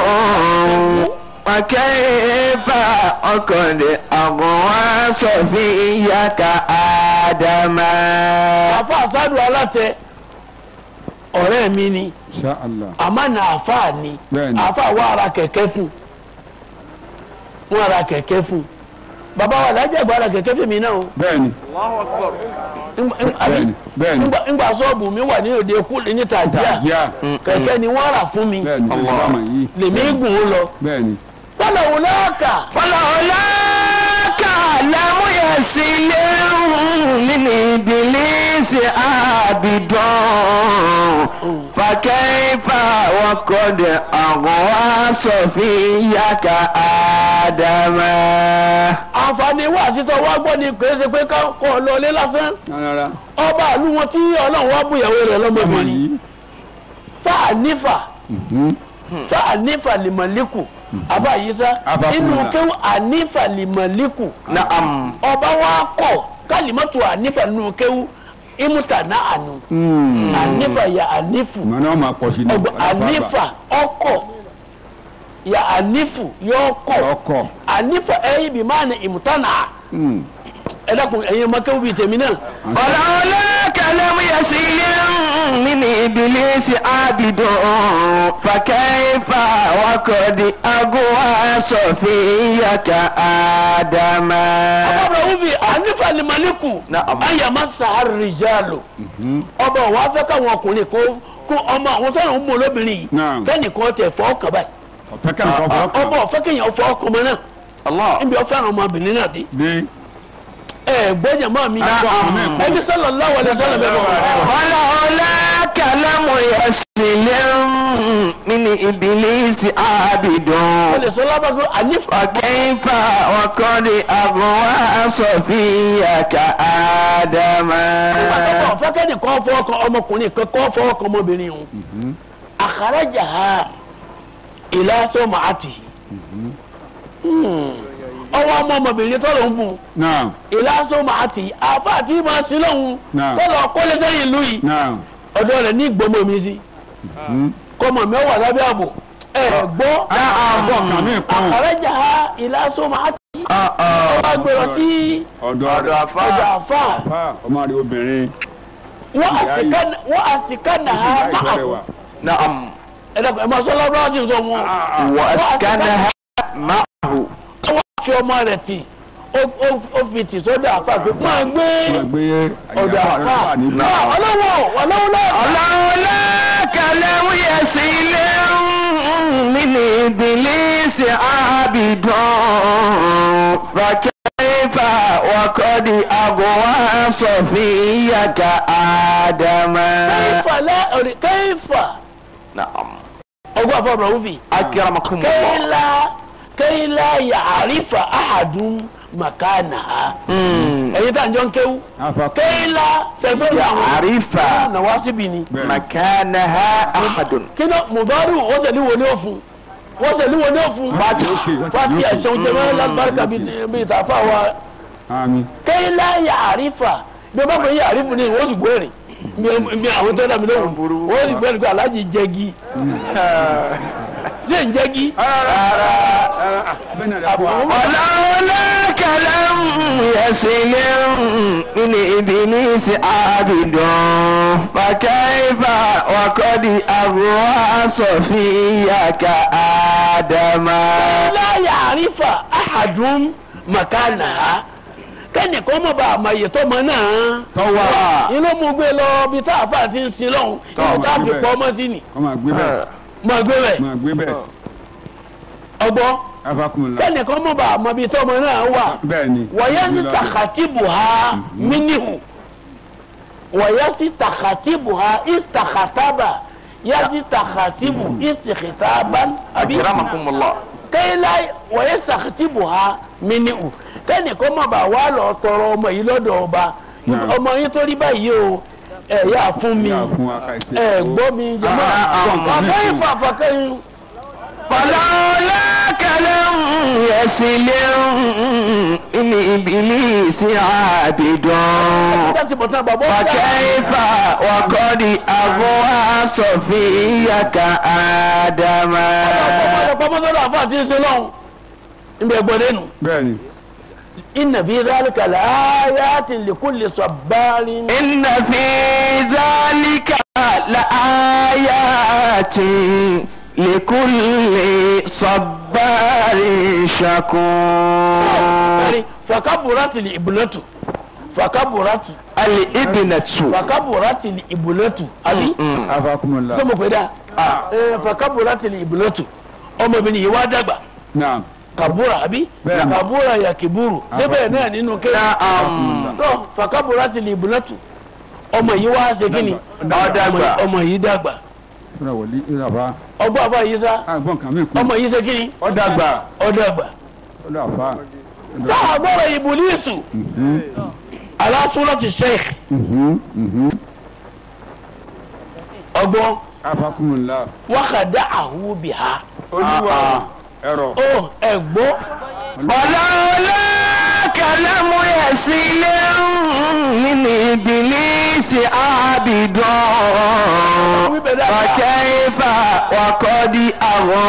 وكيف وقد أغوى صفيك آدم àfa àsádùn alátẹ ọ̀rẹ́ mi ni Insha Allah. àmọ́ nà àfa ni Bẹ́ẹ̀ni. àfa wa ara kẹ̀kẹ́ fún wọn ara kẹ̀kẹ́ fún bàbá wa lájẹ̀ gba ara kẹ̀kẹ́ fún mi náà o. Bẹ́ẹ̀ni. Ńgbà- ńgbà- àbí? Bẹ́ẹ̀ni. Bẹ́ẹ̀ni. ńgbà ńgbà sọ́ọ̀bù mi wà ní òde kú ní tàjíà Yá. kẹ̀kẹ́ ni wọ́n rà fún mi Bẹ́ẹ̀ni. Allah. Ìsìlámù yìí. lèmi gùn ó lọ. Bẹ́ẹ̀ni. fọlọ wò lọ́ọ̀kà فلولا كلام يسل من إبليس عابد فكيف وقد أغوى صفيك آدم àǹfààní wà títọ́ wá gbọ́ ni kò ṣe pé kọ́ lọlé lásán Rárá. ọba àlú wọn tí ọlọ́run wá bùyàwó rẹ̀ Ọmọ lọ́mọbìnrin yìí. fáà nífà Mhm. fáà nífà lìmọ̀líkù àbá yìí sá Àbá inú fúnra. kéwù ànífà lìmọ̀líkù نعم ọba wa kọ kálímọ́tò ànífà nínú kéwù ìmúta náà ànú Mm. ànífà yà ànífù Ìmọ̀ náà máa pọ̀ sí ní. ọgbọ ànífà ọkọ yà ànífù yọ ọkọ Ọkọ̀. ànífà ẹyìn bí máa ní ìmúta náà Mm. ẹ dákun ẹ̀yin ọmọ kéwù bíi tèmi náà. ولولاك لم يسيل من إبليس عابد فكيف وقد أغوى صفيك آدم ọba wúbi ànífà ni maliku Na'am. ayàmá sàárì jálò ọba wa fẹ́ káwọn ọkùnrin kó kó ọmọ àwọn tó ń mú olóbìnrin yìí Na'am. kẹ́nìkan tẹ̀ fọ́ ọkàn báyìí ọ̀fẹ́ kẹ́ni kan fọ́ ọkàn. ọba ọ̀fẹ́ kéèyàn fọ́ ọkàn mọ́ náà الله níbi ọ̀fẹ́ àwọn ọmọbìnrin náà dé ní ẹ gbọ́dọ̀ mọ́ mi Na'am. ẹbí sallallahu alaihi wasallam bẹ́ẹ̀ bọ̀ ولولاك لم يسيل من إبليس عابد ó lè sọ lábàgbé ànífà فكيف وقد أغوى صفيك آدم nígbà tó bọ̀ ọ̀fẹ́ kẹ́nìkan fọ́ ọkàn ọmọkùnrin kan kọ́ fọ́ ọkàn ọmọbìnrin yìí àkàràjà ha ìlà sọ́mọ́ àti ọwọ́ ọmọ ọmọbìnrin tó lọ ń bù náà ìlàsọ màá tì àfa àti máa sí lọ́hùn Náà. kó lọ kólé sẹ́yìn ìlú yìí náà ọ̀dọ̀ rẹ̀ ní ìgbọ́mọ mi sí kọ́mọ mi wà lábẹ́ ààbò ẹ̀ gbọ́ àbọ̀ kan ní ìpọ́n àkàrẹ́jà ha ìlàsọ màá tì آه ó bá آه gbèrò sí ọ̀dọ̀ ọ̀dọ̀ rẹ̀ àfà. ọjà àfa fà ọmọ rẹ̀ obìnrin wọ́n àsìká- wọ́n àsìká nà ha ìyá máa ìfọ̀rẹ̀ wà. نعم ẹ̀dàkùn ẹ̀ máa sọ lọ́wọ́ bá ti sọ wọn وأسكنها معه wọ́n fi ọmọ rẹ̀ tì ó- ó- ó fi tì sódà àfa pé máa gbé Wọ́n gbé ọ̀dọ̀ àyàfà àfa rẹ̀ wà níbí. ọlọ́wọ́ ọlọ́wọ́ ولولاك لم يسيل من إبليس عابد فكيف وقد أغوى صفيك آدم kẹ́yìfà lẹ́ kẹ́yìfà نعم ọgbọ́n àfọ ọ̀bùrọ̀ wúfì أكرمكم الله kẹ́yìlá kẹ́yìlá yàrífà àhàdùn màkánà مم. ẹ̀yin tá à ń jọ ń kéwú Afa kẹ́yìlá sẹ́gbẹ́rún يعرف nà wá síbi ni bẹ́ẹ̀. مكانها أحد kí ló mùbárù wọ́n sẹ̀lí wo ni ó fún wọ́n sẹ̀lí wo ni ó fún Fati. Yókè, yókè, fati yókè. ẹ̀sán jẹ́ mẹ́rin lágbàrúkà bíi tàfà wa Àmín. kẹ́yìlá yàrífà bí o bá fẹ́ yàrífù ni wọ́n sì gbẹ́rìn bí àwọn tó dàbí lóhùn wọ́n sì gbẹ́rìn pé aláàjì jẹ́gi ṣé ń jẹ́gi. Bẹ́ẹ̀ ni àdàbọ̀. ولولاك لم يسل من إبليس عابد فكيف وقد أغوى صفيك آدم la ya'rifa ahadun makanaha kẹ́ni kọ́ mọ̀ bá àmọ̀ iye tó mọ náà. Tọ́wà. inú mu gbé lọ bí tá a fà ti ń sin lọ́hùn Tọ́, ibi tá a fi gbé pọ́ bẹ́ẹ̀. ọmọ sí ni. Kọ́ máa gbé bẹ́ẹ̀. mọ̀ gbé bẹ̀ Máa gbé bẹ́ẹ̀. ọgbọ́ Afakumula. kẹ́ni kọ́ mọ̀ bá àmọ̀ ibi tó mọ náà wà. Bẹ́ẹ̀ ni. wọ̀nyẹ́ sí takatibu ha Mhm. minihu wọ̀nyẹ́ sí takatibu ha istakataba yẹ́ sí takatibu istikitaban àbí. أكرمكم الله kẹ́hìnlá wọ̀nyẹ́ sàkìtìbù ha minihu kẹ́ni kó má bàa wá lọ tọrọ ọmọ yìí lọ́dọ̀ ọba Náà. ọmọ yín tó rí báyìí o ẹ yà fún mi Yà fún wa ká ìṣe. ẹ gbọ́ mi jẹ́mọ́ Ah, ah, ah. fàkẹ́yìn fàfàkẹ́yìn ولولاك لم يسل من إبليس عابد láti bọ̀ tán bàbá ọ̀gá فكيف وقد أغوى صفيك آدم ọ̀pọ̀ mọ́tòdó àfa àti ṣe lọ́hùn níbi ẹgbẹ́ lẹ́nu Bẹ́ẹ̀ ni. inna fi dhalika laayatin likulli sabbarin إن في ذلك لآيات لكل صبار شكور fakaburati li ibulatu fakaburati الابنة fakaburati li ibulatu àbí Mm. Afakumula. ṣé mo pè dá ẹ fakaburati li ibulatu ọmọbìnrin yìí wá dàgbà Naam. kabura àbí Bẹ́ẹ̀ni. kabura ya kiburu síbẹ̀ náà nínú kéwà Naam. tó fakaburati li ibulatu ọmọ yìí wá ṣe kí ni Ó dàgbà. ọmọ yìí dàgbà Fúnra wòlí ìràbá. ọgbọ́n àbá yìí sá Àgbọ̀n kan mí kú. ọmọ yìí ṣe kí ni Ó dàgbà. ó dàgbà Ó dàgbà. táà gbọ́dọ̀ ìbùlísù Mhm. alásùlọ́tì sheikh Mhm. Mhm. ọgbọ́n Afakumula. wákàdá àhúbìhá Olúwa. Ẹ̀rọ. ó ẹ̀gbọ́ ولولاك لم يسل من إبليس عابد فكيف وقد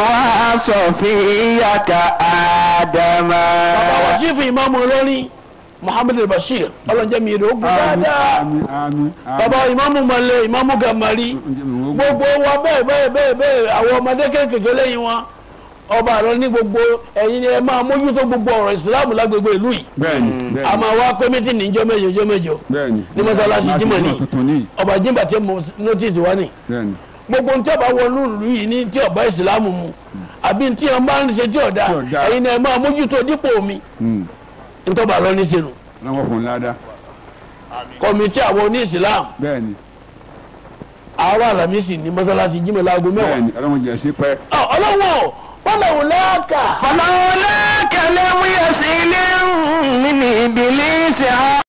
أغوى صفيك آدم bàbá wà jífù ìmáàmù olórin muhammed bashir ọlọ́njẹ́ mi rè ó gbé àmín dáadáa àmín àmín. bàbá ìmáàmù mọ̀lẹ́ ìmáàmù gàmárì gbogbo wa bẹ́ẹ̀ bẹ́ẹ̀ bẹ́ẹ̀ bẹ́ẹ̀ àwọn ọmọdé kéékèèké lẹ́yìn wọn ọba àlọ́ ní gbogbo ẹ̀yin ni ẹ máa mójútó gbogbo ọ̀rọ̀ ìsìláàmù lágbègbè ìlú yìí bẹ́ẹ̀ni a bẹ́ẹ̀ni máa wá pé mítì níjọ́ mẹ́jọ jọ́ mẹ́jọ bẹ́ẹ̀ni. ní mọ́sálásí jímọ̀ ní tuntun ní. ọba jimba tí mo notice wá ní bẹ́ẹ̀ni. gbogbo ntí ọba wọnú ìlú yìí ní tí ọba ìsìláàmù mu àbí ntí wọn bá ń ṣe tí ọ̀dà Tí ọ̀dà. ẹ̀yin ni ẹ máa mójútó dípò mi ntọ́ba àlọ́ ní sẹ́nu lọ́wọ́ fún un ládàá. kọ̀mìtì àwọn oní ìsìláàmù bẹ́ẹ̀ni àárọ̀ àlàmísì ní mọ́sálásí jímọ̀ láago mẹ́wàá bẹ́ẹ̀ni ọlọ́run jẹ́ sí pẹ́. Ọ, ọlọ́wọ́ fọlọ́wọ́ lẹ́ẹ̀ka. فلولاك لم يسل من إبليس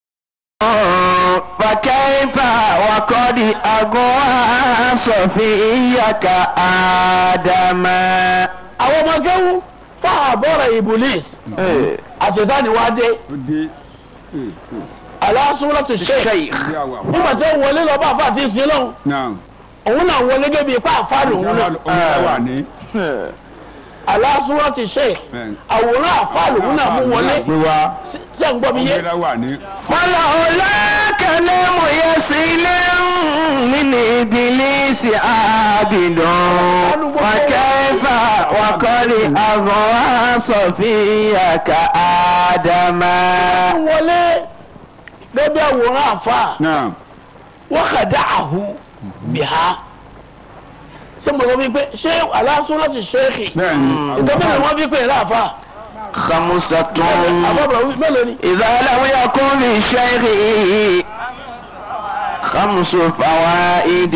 فكيف وقد أغوى صفيك آدم àwọn ọmọ gẹ́wù fún àbọ̀rọ̀ ibùlís àṣetánì wá dé ó dé. ee, ee, aláṣúwọ́lá tó ṣe ó dé àwọ̀ àfọ̀. nígbà tí ó wọlé lọ bá àfa àti ìsìn lọ́hùn náà òun náà wọlé débi ipá àfáàlù òun náà ó wà ní. aláṣúwọ́lá ti ṣe bẹ́ẹ̀ni. àwòrán àfáàlù òun náà mú wọlé pé wá tí ẹ̀ ń gbọ́ mi yé ọmọdé wà ní. فلولاك لم يسل من إبليس عابد وكيف وقد أغوى صفيك آدم mú wọlé débi àwòrán àfa náà wọ́n kà dá àhú bìhá ṣé mo sọ wípé ṣé aláṣúwọ́lá ti ṣe é kì bẹ́ẹ̀ni. ìtọ́jú ni wọ́n fi pè é láàfáà. خمسة àbọ̀bọ̀ mélòó ni. إذا لم يكن للشيخ خمس فوائد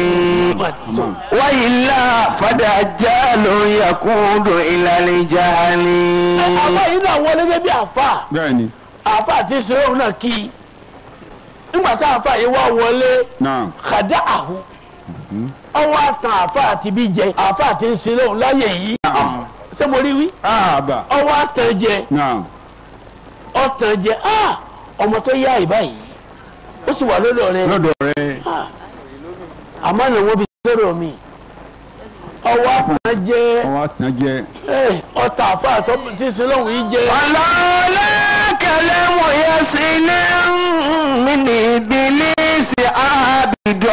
وإلا فدجال يقود إلى الجهل àfa yìí náà wọlé débi àfa bẹ́ẹ̀ni. àfa àti sèwọ́n náà kí i nígbà tá àfa yìí wá wọlé náà. kàdá àhú Mhm. ọwọ́ àtàn àfa àti bí jẹ àfa àti sèwọ́n láyé yìí ṣé mo rí wí àbà. ọwọ́ àtàn jẹ náà. ọ̀tàn jẹ ah, ọmọ tó yá ìbá yìí ó sì wà lọ́dọ̀ rẹ lọ́dọ̀ rẹ̀. Ah, àmọ́ ni wọ́n fi sọ̀rọ̀ mi ọwọ́ àtàn jẹ ọwọ́ àtàn jẹ́. eh, ọ̀tàn àfa àti sèwọ́n yìí jẹ. ولولاك لم يسل من إبليس عابد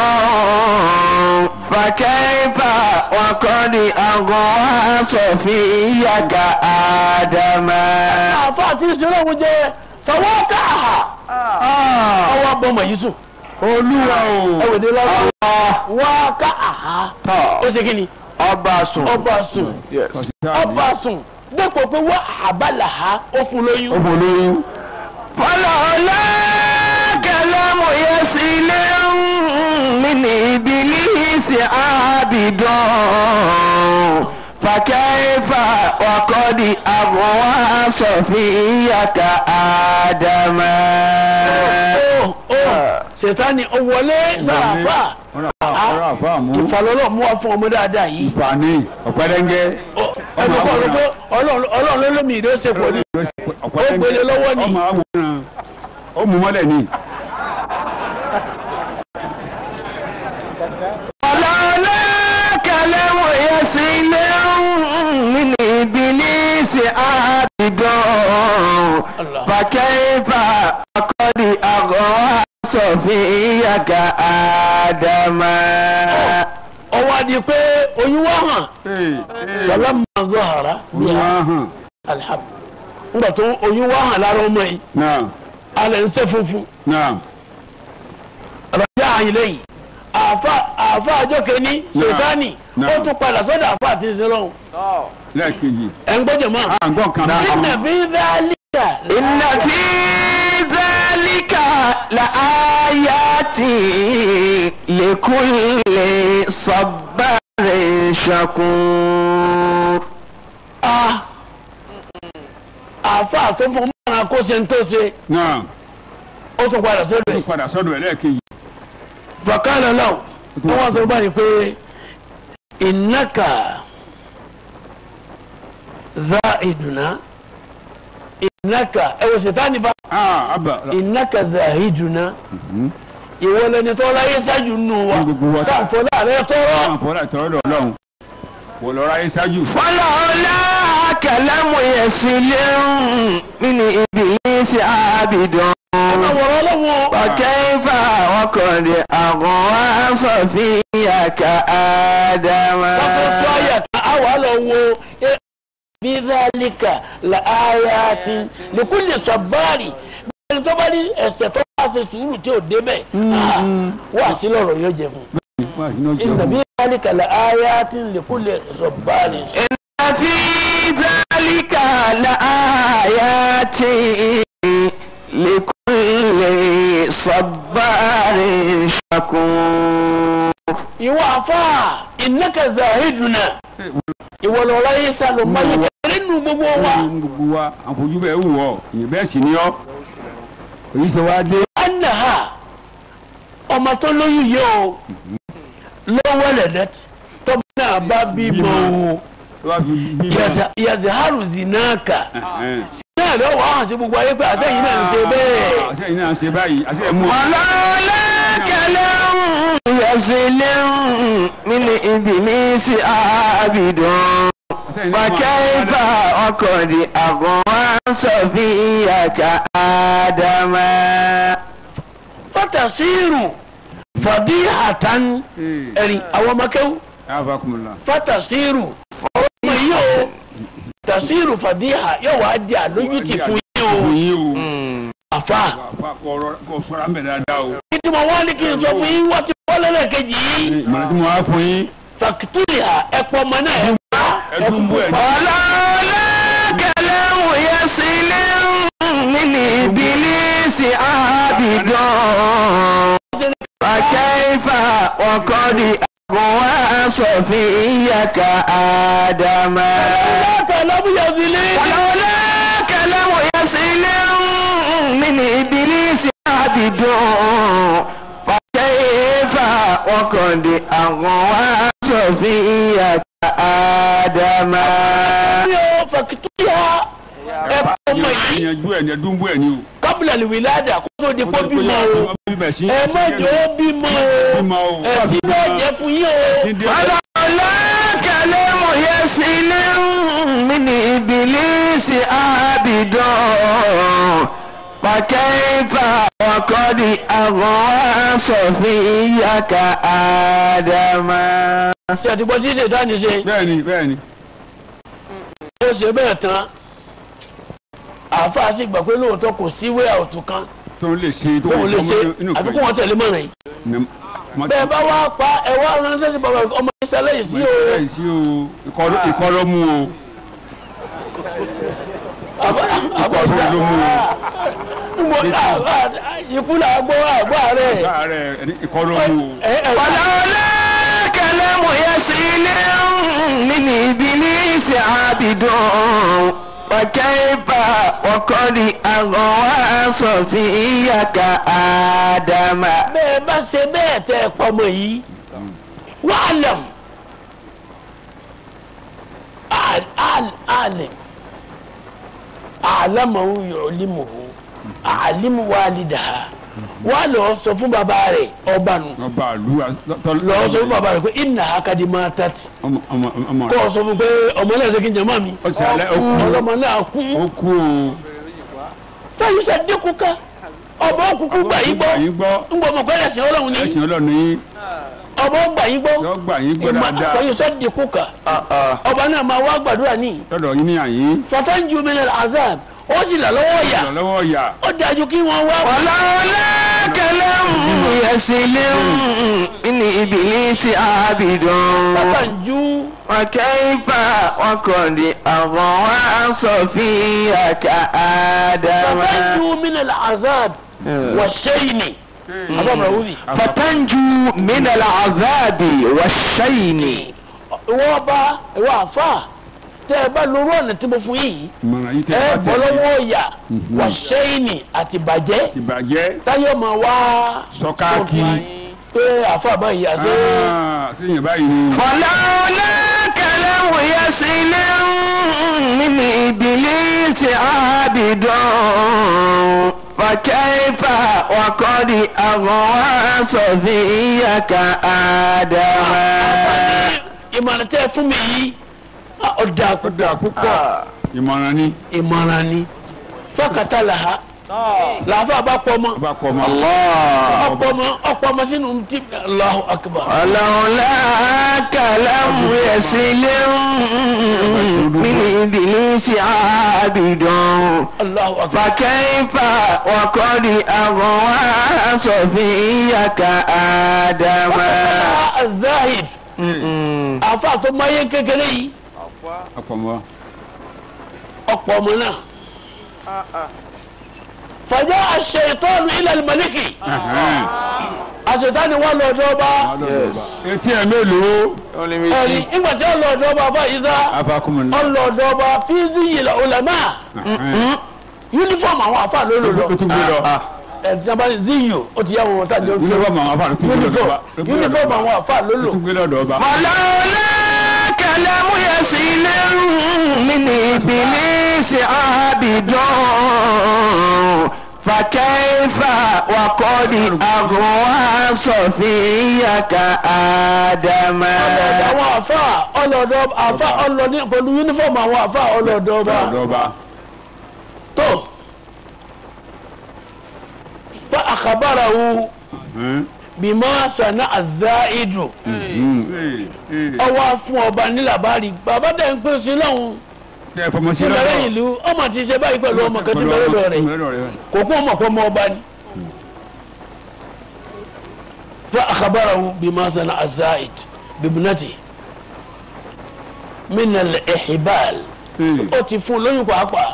فكيف وقد أغوى صفيك آدم àfa àti sèwọ́n jẹ fọwọ́ káà. ọwọ́ abọ́mọ yìí sùn. olúwa o. ẹwẹ̀dẹ lọ́wọ́ wá ká àhá. ó ṣe kí ni ọba sùn ọba sùn ọba sùn dépò pé wọ́n àbálà ha ó fún lóyún. ó bò lóyún. ولولاك لم يسل من إبليس عابد فكيف وقد أغوى صفيك آدم ó ó ṣètánì ó wọlé sàràfà ọ̀rọ̀ àfa mú. ìfàlọ́lọ́ mú wa fún ọmọ dáadáa yìí. ìfàní ọ̀pẹ́dẹ́ngẹ́. Ó- ẹni kọ́ ló pé ọlọ́run ọlọ́run ló lómi ìdó ṣe pọ̀ ní. Ó gbélé lọ́wọ́ ni. ọmọ àwòrán ó mú mọ́lẹ̀ ní. ولولاك لم يسل من إبليس عابد Allah. فكيف وقد أغوى صفيك آدم ó wá di pé oyún wá hàn lọ́lá máa ń zọ àrà bí olúwa i hàn. alhab. nígbà tó oyún wá hàn lára ọmọ yìí náà alẹ́ ń ṣe funfun. náà ọ̀rọ̀dá àyìn lẹ́yìn àfa àfa àjọ kẹni ṣètánì Náà. ó tún padà sọ́dọ̀ àfa àti ìṣẹ́lọ́hún lẹ́ẹ̀kejì. ẹ̀ ń gbọ́dọ̀ mọ́. à ń gbọ́ nǹkan náà. nínú bí dálíkà إن في ذلك لآيات لكل صبار شكور a àfa tó fún mọ́ra kó ṣe ń tó ṣe náà ó tún padà ó sọ́dọ̀ tún ẹ̀. padà sọ́dọ̀ ẹ̀ lẹ́ẹ̀kejì. bàkálẹ̀ náà wọ́n wá sọ báyìí pé ìnáka za ìdùnnà ìnáka ẹ̀wọ̀ ṣètánì bá ah abba. ìnáka za ìdùnnà. Mhm. ìwọ lẹni tó láyé ṣáájú nù wa Ní gbogbo wa. káàfọ́ láàrẹ tọrọ. àwọn àfọlá ìtọ́rọ̀ dọ̀ ọlọ́run wò lọ́ra yé ṣáájú. ولولا كلام يسير من إبليس عابد ọmọ wọ̀rọ̀ ọlọ́wọ́ وكيف وقد أغوى صفيك آدم wọ́n tó tó àyà kan á wà lọ wo eh, bí zálíkà là áyà ti lèkúlè sọ̀bárì ẹni tó bá ní ẹsẹ̀ tó bá ṣe sùúrù tí ò débẹ̀ ah, wà sí lọ́rọ̀ yóò jẹ fún wà nínú un. ìnà bí zálíkà là áyà ti lèkúlè sọ̀bárì. إن في ذلك لآيات لكل صبار شكور ìwọ àfà ìnáka zahiduna ìwọ lọ́rọ̀ yìí sálọ máyé kẹrẹ nù gbogbo wa. gbogbo wa àfojú bẹ́ẹ̀ wù ọ́ ìyẹn bẹ́ẹ̀ sì ni ọ́ èyí ṣe wá dé. anaha ọmọ tó lóyún yìí o lọ́wọ́ lẹ́dẹ́ tọ́ba náà bá bímọ o wá fi bí Yaza- yazaharu zinaka Ẹ̀hẹ́n. náà lọ́wọ́ wàá hàn sí gbogbo ayé pé àtẹ̀yìn náà ń ṣe bẹ́ẹ̀. àṣẹ yìí náà ṣe báyìí àṣẹ ẹ̀ mú ọ. ولولا كلام يزل من إبليس عابد وكيف وقد أغوى صفيك آدم fatasiru fadihatan ẹ̀rí àwọn ọmọkẹ́wò afakumula. fatasiru ọmọ yìí o tasiru fadiha yóò wá di àlójútì fún yìí o fún yín o. àfa. wà kọ sọ́ra ń bẹ̀ dáadáa o. kí ni mo wá ní kí n sọ fún yín wọ́n ti kọ́ lẹ́lẹ́kejì yìí. ìmọ̀ràn tí mo wá fún yín. fàkítúrìà ẹ̀pọ̀ ọmọ náà ẹ̀ pa ẹdún bú ẹ̀ ní. ولولا كلام يزل من إبليس عابد فكيف وقد أغوى صفيك آدم láti alábùyàzílẹ̀. ولولا كلام يصل من إبليس عبد فكيف وقد أغوى صفيك آدم yóò fàkítúrìà ẹ̀pọ̀ ọmọ yìí ìyànjú ẹ̀ ní ẹdún bú ẹ̀ ní o. kábìlà lìwìládà kó tó di pọ́ bímọ o. ẹ má jẹ́ ó bímọ Bímọ o. o. ẹ̀sìn náà jẹ́ fún yín o. ولولا كلام يصل من إبليس عبد فكيف وقد أغوى صفيك آدم ṣe àtìgbọ́ tí ṣe dání ṣe bẹ́ẹ̀ni bẹ́ẹ̀ni. ó ṣe bẹ́ẹ̀ tán àáfàá sì gbà pé lóòótọ́ kò sí wé àwòtún kan tó ń lè ṣe tó tóun lè ṣe inú àfi kó wọn tẹ̀lé mọ̀ràn yìí. yìí. bẹ́ẹ̀ bá wá pa ẹ wá ránṣẹ́ sí bàbá ọmọ ìṣẹ̀lẹ̀ yìí sí o. bẹ́ẹ̀ sí o ìkọ́- ìkọ́ ló mú o. àbá àbá Ìkọ́ ìjà ló mú o. mo ikú là gbọ́ àgbọ́ rẹ̀. Ààrẹ ìkọ́ ló mú o. ولولا كلام يصل من إبليس عبد وكيف وقد أغوى صفيك آدم bẹ́ẹ̀ bá ṣe bẹ́ẹ̀ tẹ́ ẹ pọmọ yìí wàhálàm àlìm àlámọ̀hún yọ̀ọ́límọ̀hún àlímù wàlídàá wà lọ sọ fún bàbá rẹ̀ ọba nù ọba àlú lọ sọ fún bàbá rẹ̀ pé ìnà akadì máa tàtì ọmọ ọmọ ọmọ kọ́ ọ sọ fún pé ọmọ náà ṣe kí n jẹ mọ́ mi Ó sì alẹ́, ó kú. ọlọ́mọ náà kú ó kú o. táyì sàdékù ká ọba òkùnkùn gbà yín gbọ́ yín gbọ́. ń gbọ́ mọ̀ pé ẹ̀sìn ọlọ́run ní ẹ̀sìn ọlọ́run yín ọba ó gbà yín gbọ́ yọ gbà yín gbọ́ dáadáa táyì sàdékù ká ọba náà máa wá gbàdúrà ní lọ́dọ̀ yín ní àyín. fatanju min al-azab ó sì là lọ́wọ́ yà lọ́wọ́ yà. ó dájú kí wọ́n wá. ولولا كلام يصل من إبليس عبد fatanju وكيف وقد أغوى صفيك آدم fatanju min al-azab wa shayni. àbábọ̀ wúbi. فتنجو من العذاب والشين ìwọ ọba ìwọ àfà tẹ ẹ bá lórí ọ̀nà tí mo fún yìí ìmọ̀ràn yìí tẹ́ ẹ ẹ bọ́ bá tẹ̀lé. lọ́wọ́ ọ̀yà Mhm. wà ṣẹ́yìnì àti bàjẹ́ ìbàjẹ́ táyọ̀ máa wá sọ́káàkì. pé àfà báyìí àti sẹ́yìn báyìí ni. ولولا كلام يصل من إبليس عابد فكيف وقد أغوى صفيك آدم ìmọ̀ràn tẹ́ ẹ fún mi yìí ọ̀dà ó dáa púpọ̀ ìmọ̀ràn ni. ìmọ̀ràn ni fọ́kàtà làhá làáfà bá pọ̀ mọ́ ọba kọ ọmọ. ọ̀pọ̀ ọmọ ọ̀pọ̀ ọmọ sínú tí Allahu akbar. ولولاك لم يسل من إبليس عابد Allahu akbar. فكيف وقد أغوى صفيك آدم azahid àfa tó máyé kékeré yìí ọkọ ọmọ. ọ̀pọ̀ ọmọ náà. fàjà aṣ-ṣaytanu ila al-maliki àṣetánì wà lọ́dọ̀ ọba etí ẹ mélòó. ẹ̀rí ìgbà tí ó lọ́dọ̀ ọba bá ìzá afakumula. ọlọ́dọ̀ ọba fíìsì yìí ulama yunifọ̀mù àwọn àfa ló lò lọ o tún gbé lọ. ẹ̀sìn sábà ní ziyo ó ti yá wọn tá ní ojú yunifọ̀mù àwọn afa ló tún gbé lọ. yunifọ̀mù àwọn àfa ló o lò tún gbé lọ́dọ̀ ọba. ولولاك لم يسل من إبليس عابد فكيف وقد أغوى صفيك آدم ọlọ́dọ̀ àwọn àfa ọlọ́dọ̀ àfa ọlọ́dọ̀ pẹ̀lú yunifọ̀mù àwọn àfa ọlọ́dọ̀ ọba lọ́dọ̀ ọba. tó fa akhbarahu bima sana azaidu ọwọ́ fún ọba nílàbárì bàbá dẹ̀ ń pè sí lọ́hùn tẹ fọmọ sí sí lọ́rẹ́ lọ́dọ̀. ìlú ọmọ ti ṣe báyìí pẹ̀lú ọmọ kan tí bẹ́ẹ̀ lọ rẹ̀ kò kún ọmọ kọ́ ọmọ ọba ni. fa akhbarahu bima sana azaid bibnati min al-ihbal ó ti fún lóyún pàápàá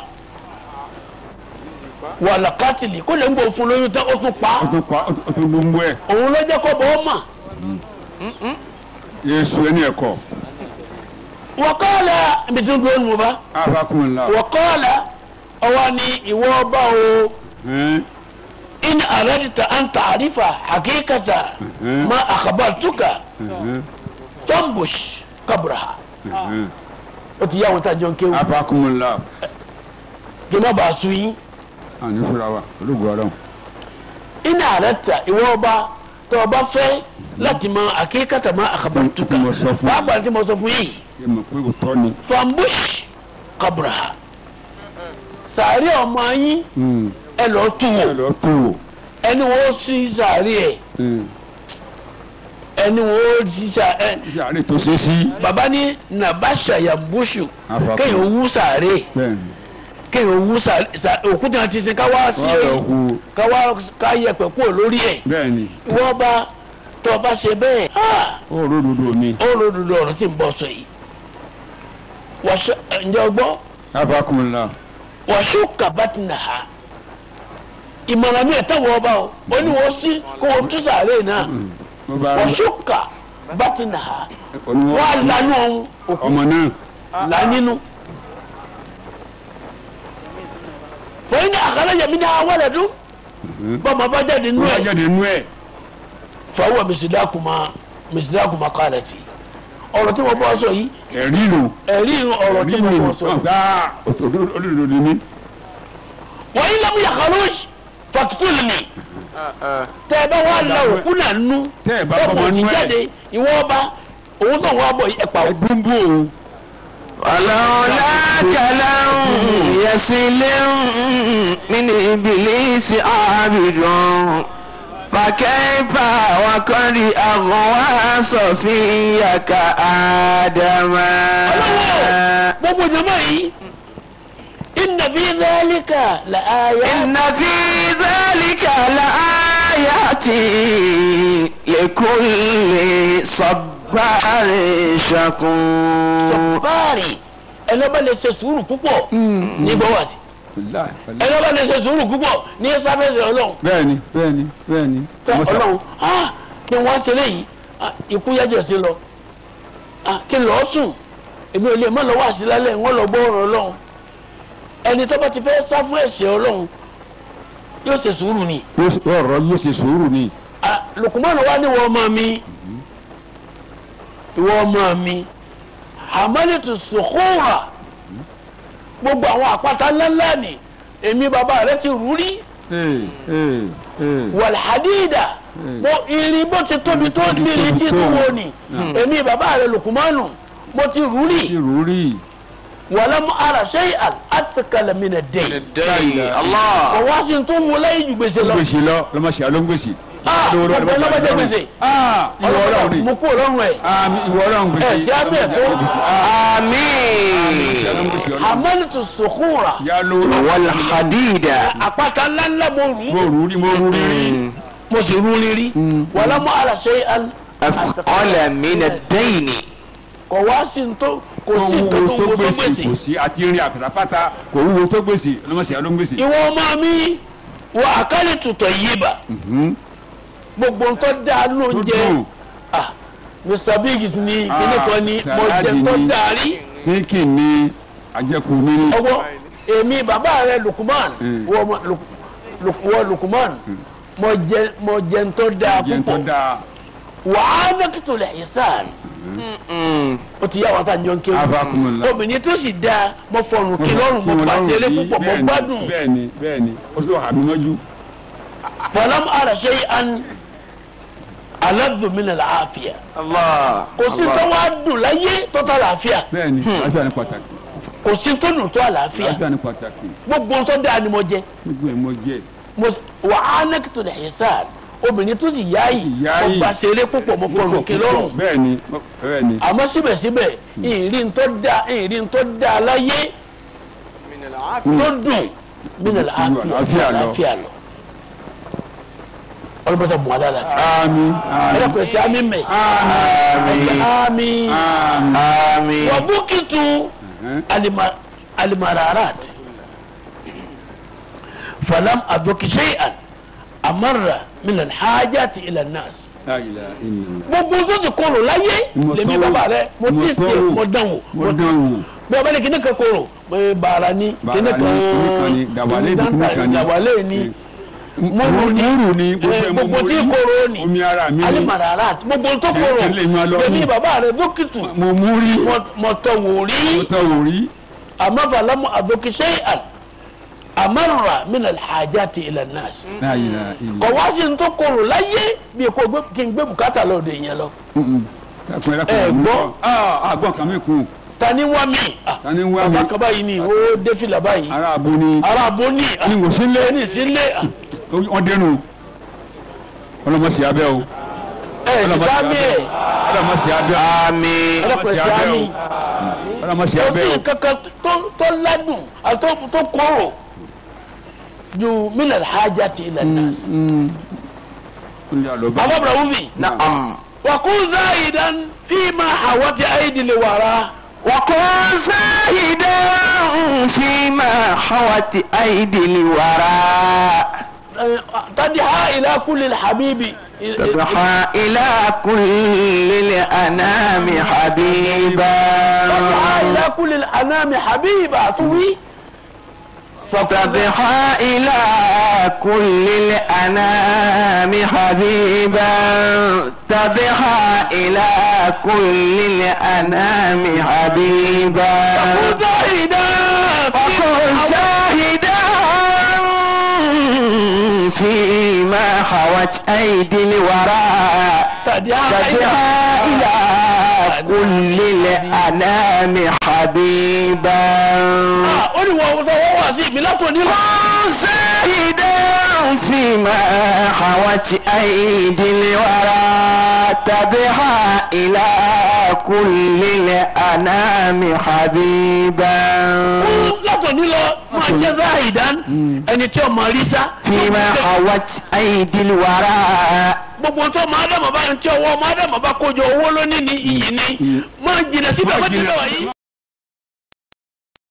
wàlà kátìlì kó lè ń bò fún lóyún tán ó tún pa o tún pa o tún gbogbo ẹ. òun ló jẹ́ kó bọ́ ọ́ mà. yesu ẹni ẹkọ. wọ́kọ́ọ̀lá ibi tí ń dúró nù bá afakumula. wọ́kọ́ọ̀lá ọwọ́ ni ìwọ ọba o in aradita an ta'rifa hakikata ma akhbartuka tambush kabraha ó ti yá àwọn tájọ ń kéwù afakumula. kí má bàa sun yín àní fúra wa olùgbò ọlọ́run. in aradita ìwọ ọba tó ọba fẹ́ láti mọ hakikata ma akhbartuka Mo sọ fún yín. pàápàá tí mo sọ fún yìí ẹ mọ̀ pé òótọ́ ni. fambush kabraha sàárè ọmọ yín ẹ lọ tún ẹ wò lọ tó o. ẹni wo sí sàárè ẹ ẹni wo sí sàárè iṣẹ́ àárẹ̀ tó ṣe sí. baba ní nabasha yambushu Afakumula. kéèyàn wú sàárè bẹ́ẹ̀ni. kéèyàn wú sàárè òkúta ti sin káwá sí wọ́n lọ hu. káwá ká yẹpẹ kúrò lórí ẹ bẹ́ẹ̀ni. wọ́n bá tó o bá ṣe bẹ́ẹ̀ ah, ó ròdòdò ni. ó lòdùdù ọ̀rọ̀ tí ń bọ̀ sọ yìí wàṣọ ǹjẹ́ o gbọ́ afakumula. wàṣọ kàbátìnà ha ìmọ̀ràn mi ẹ̀ tẹ̀wọ̀ ọba o ó ní wọ́n sí kó o tú sàárè náà mo bá rí wàṣọ kàbátìnà ha oníwọ́ wọ́n á lanú ọ̀hún òkú ọmọ náà. là nínú. fòyìn ní àkàrà yẹmi ní àwọn ẹ̀dùn bọ́mọ bá jáde nínú wọ́n ẹ̀ jáde nú ẹ̀. fọwọ́ mìsídákùmá mìsídákùmá kọ́lẹ̀ tì ọ̀rọ̀ tí mo bọ́ sọ yìí ẹ̀rí lò. ẹ̀rí ọ̀rọ̀ tí mo bọ́ sọ yìí. gbá olódodo ni mí. wọ́n yín lọ́mú yàkàrọ̀ fàkítùlù ni tẹ́ ẹ bá wà lọ òkú náà nú Tẹ́ ẹ bá bọ́mọ fọmọ ti nú ẹ̀. jáde ìwọ ọba òun tó wọ́n bọ̀ ẹ̀ pa òkú. dúnbò o. ولولاك لم يسل من إبليس عابد فكيف وقد أغوى صفيك آدم ọlọ́wọ́ gbogbo jama yìí inna fi dhalika la aya. إن في ذلك لآيات لكل صبار شكور sọ̀bárì ẹlọ́ba lè ṣe sùúrù púpọ̀ ní bọ́wàtì Wàláhì, wàláhì. ẹlọ́ba lè ṣe sùúrù púpọ̀ ní sábẹ́sì ọlọ́run bẹ́ẹ̀ni bẹ́ẹ̀ni bẹ́ẹ̀ni. Pé Mo sọ- ọlọ́run ah kí wọ́n ṣe léyìí ah, ikú yájọ sí lọ ah kí lọ́ọ́ sùn èmi ò lè mọ́ lọ́wọ́ àṣìlálẹ̀ wọ́n lọ gbọ́ ọ̀rọ̀ ọlọ́run ẹni tó bá ti fẹ́ sá fún ẹ̀ṣẹ̀ ọlọ́run yóò ṣe sùúrù ni Yóò ṣe- ọ̀rọ̀ yóò ṣe sùúrù ni. Ah, Lukumanu wa ni wọ́n ọmọ mi ìwọ ọmọ mi hamalitu sukura gbogbo àwọn àpáta ńláńlá ni èmi bàbá rẹ ti rú rí Ee, ee, ee. wàlhadida Hmm. mo irin bó ti tóbi tó Tóbi nírin tí tó. tó wo ni Hmm. èmi bàbá rẹ Lukumanu mo ti rú Ti rí rú rí. wàlámù ara shay'an athqala min ad-dayn. Allah. ọwọ́ sí tó mú láyé ju gbèsè lọ. gbèsè lọ lọmọ sí aló ń gbèsè. Ah, Lówó lọ́wọ́ gbogbo lọ́wọ́ ọlọ́mọdé lọ́wọ́. gbèsè. Ah, ìwọ ọlọ́run ọlọ́mọdé ni. mú kúrò lọ́rùn ẹ̀. Ah, ìwọ ọlọ́run gbèsè. ẹ̀ sí abẹ́ tó. Àmín. amẹ́lìtù sùkúrà. ya lówó Wal hadida. àpáta ńláńlá mo rù mo ú. rú rí mo rú rí rí. mo sì rú rírí. wàlámù ara shay'an Athqala min ad-dayn. kò wá sí n tó kò kò sí n tó wúwo tó tó wo tó gbèsè kò gbèsè. sí àti rin àpàtàpàtà kò wúwo tó gbèsè lọmọ sí aló ń gbèsè. ìwọ ọmọ mi wọ àkàlì tutọ̀ yìí bá Mhm. gbogbo ntọ́ dáa ló ń Tó jẹ dùn. ah mr biggs ni Ah, kíní kan ni mo jẹ sàláàdì ntọ́ ni. dáa rí sínkì ni àjẹkù mi ni. ọwọ́ èmi bàbá rẹ lukuman Mm. wọ ọmọ Luk- Luk- wọ lukuman Mm. mo jẹ mo jẹ ntọ́ dáa jẹ́ tó púpọ̀ dáa. wàá nẹ́kìtò lẹ̀ ìsàn Mm. ó ti yá wọn tá a jọ ń kéwòn Afakumullah. obìnrin tó sì dáa mo fọrùn kí lọ́rùn mo pàṣẹlẹ púpọ̀ mo gbádùn bẹ́ẹ̀ni bẹ́ẹ̀ni o tó hàmí mọ́jú. fọlọ́m ara ṣe an aládùnmínà làáfíà Allah. kò sí tó wá dùn láyé tó tó àlàáfíà bẹ́ẹ̀ni Hmm. àlàáfíà ni pàtàkì kò sí tó dùn tó àlàáfíà àlàáfíà ni pàtàkì gbogbo tó dáa ni mo jẹ gbogbo ẹ̀ mọ jẹ́ mo wà á nẹ́kìtò lè ṣẹ́sàn obìnrin tó sì yáàyè Tó sì yáàyè. mo bá ṣeré púpọ̀ mo fọrùn kí lọ́rùn bẹ́ẹ̀ni bẹ́ẹ̀ni àmọ́ síbẹ̀síbẹ̀ ìrìn tó dáa ìrìn tó dáa láyé tó dùn mínà làáfíà Àlàáfíà lọ. làáfíà lọ ọlọ́mọsá bùn alára àmín ẹ̀rọ kò sí àmì mẹ́ àmín àmì àmín Àmín. wà búkìtù alima- alimararat falam adoki shay'an amarra min alhajati ila nas La ilaha illallah. gbogbo tó ti kóró láyé Mo lèmi tọ́wò. bàbá rẹ mo Mo ti ṣe tọ́wò. mo dán wò mo dán wò bí ọba ní kíní kan kóró pé bàrà ní Bàrà kíní ní, kíní kan ní, dàwálé ní, kíní kan ní. dàwálé ní múrù ní múrù ní eh, gbogbo tí kóró ní omi ara mi ni alimararat gbogbo tó kóró Ẹ- ẹ lè máa lọ lèmi mú. bàbá rẹ dókítù mo mú rí mo mo tọwò rí tọ́ wò rí àmọ́ bàlámù àdókì shay'an amarra min alhajati ila nas La ilaha kọ̀ illallah. wá sí ní tó kóró láyé bí kò gbé kí n gbé bùkátà lọ́dọ̀ yẹn lọ Mm-mm. Ẹkùn ẹ̀rọ Ẹ kan gbọ́? àgbọ̀n kan mi kù ta ni wá mi Ah, Ta ni wá mi? bàbá kan báyìí ni ó dé fìlà báyìí ara abo ni ara abo ní Ni wò sílé. ní sílé wọ́n dẹnu ọlọ́mọsí abẹ́ o ẹ sábẹ ẹ ọlọ́mọsí abẹ́ Àmín. ẹlẹpẹ sábẹ ọlọ́mọsí ó abẹ́ sì o kankan tó tó ládùn àti tó- tó kóró ju min alhajati ila nas bàbá ibrahim Na'am. وكن زاهدا فيما حوت ايدي الورى وكن زاهدا فيما حوت أيدي الوراء تدعى الى كل الحبيب تضحى إلى كل الأنام حبيبا تدعى الى كل الانام حبيبا طوي فتضحى إلى كل الأنام حبيبا تضحى إلى كل الأنام حبيبا وكن زاهدا وكن شاهدا فيما حوت أيدي الوراء تدعى تدعى إلى كل الأنام حبيبا ó ní wọ́n sọ wọ́n wà sí ìpínlẹ̀ tó ní lọ. زاهدا فيما حوت أيدي الورى تبها إلى كل الأنام حبيبا látọ̀ ní lọ máa jẹ́ záhìdán ẹni tí ọmọ rí sá. فيما حوت أيدي الورى gbogbo tó máa dàmọ̀ bá ń tí ọwọ́ máa dàmọ̀ bá kójọ owó lónìí ní iyì ni máa jìnnà síbẹ̀ Máa bá ti jìnnà. lọ yìí.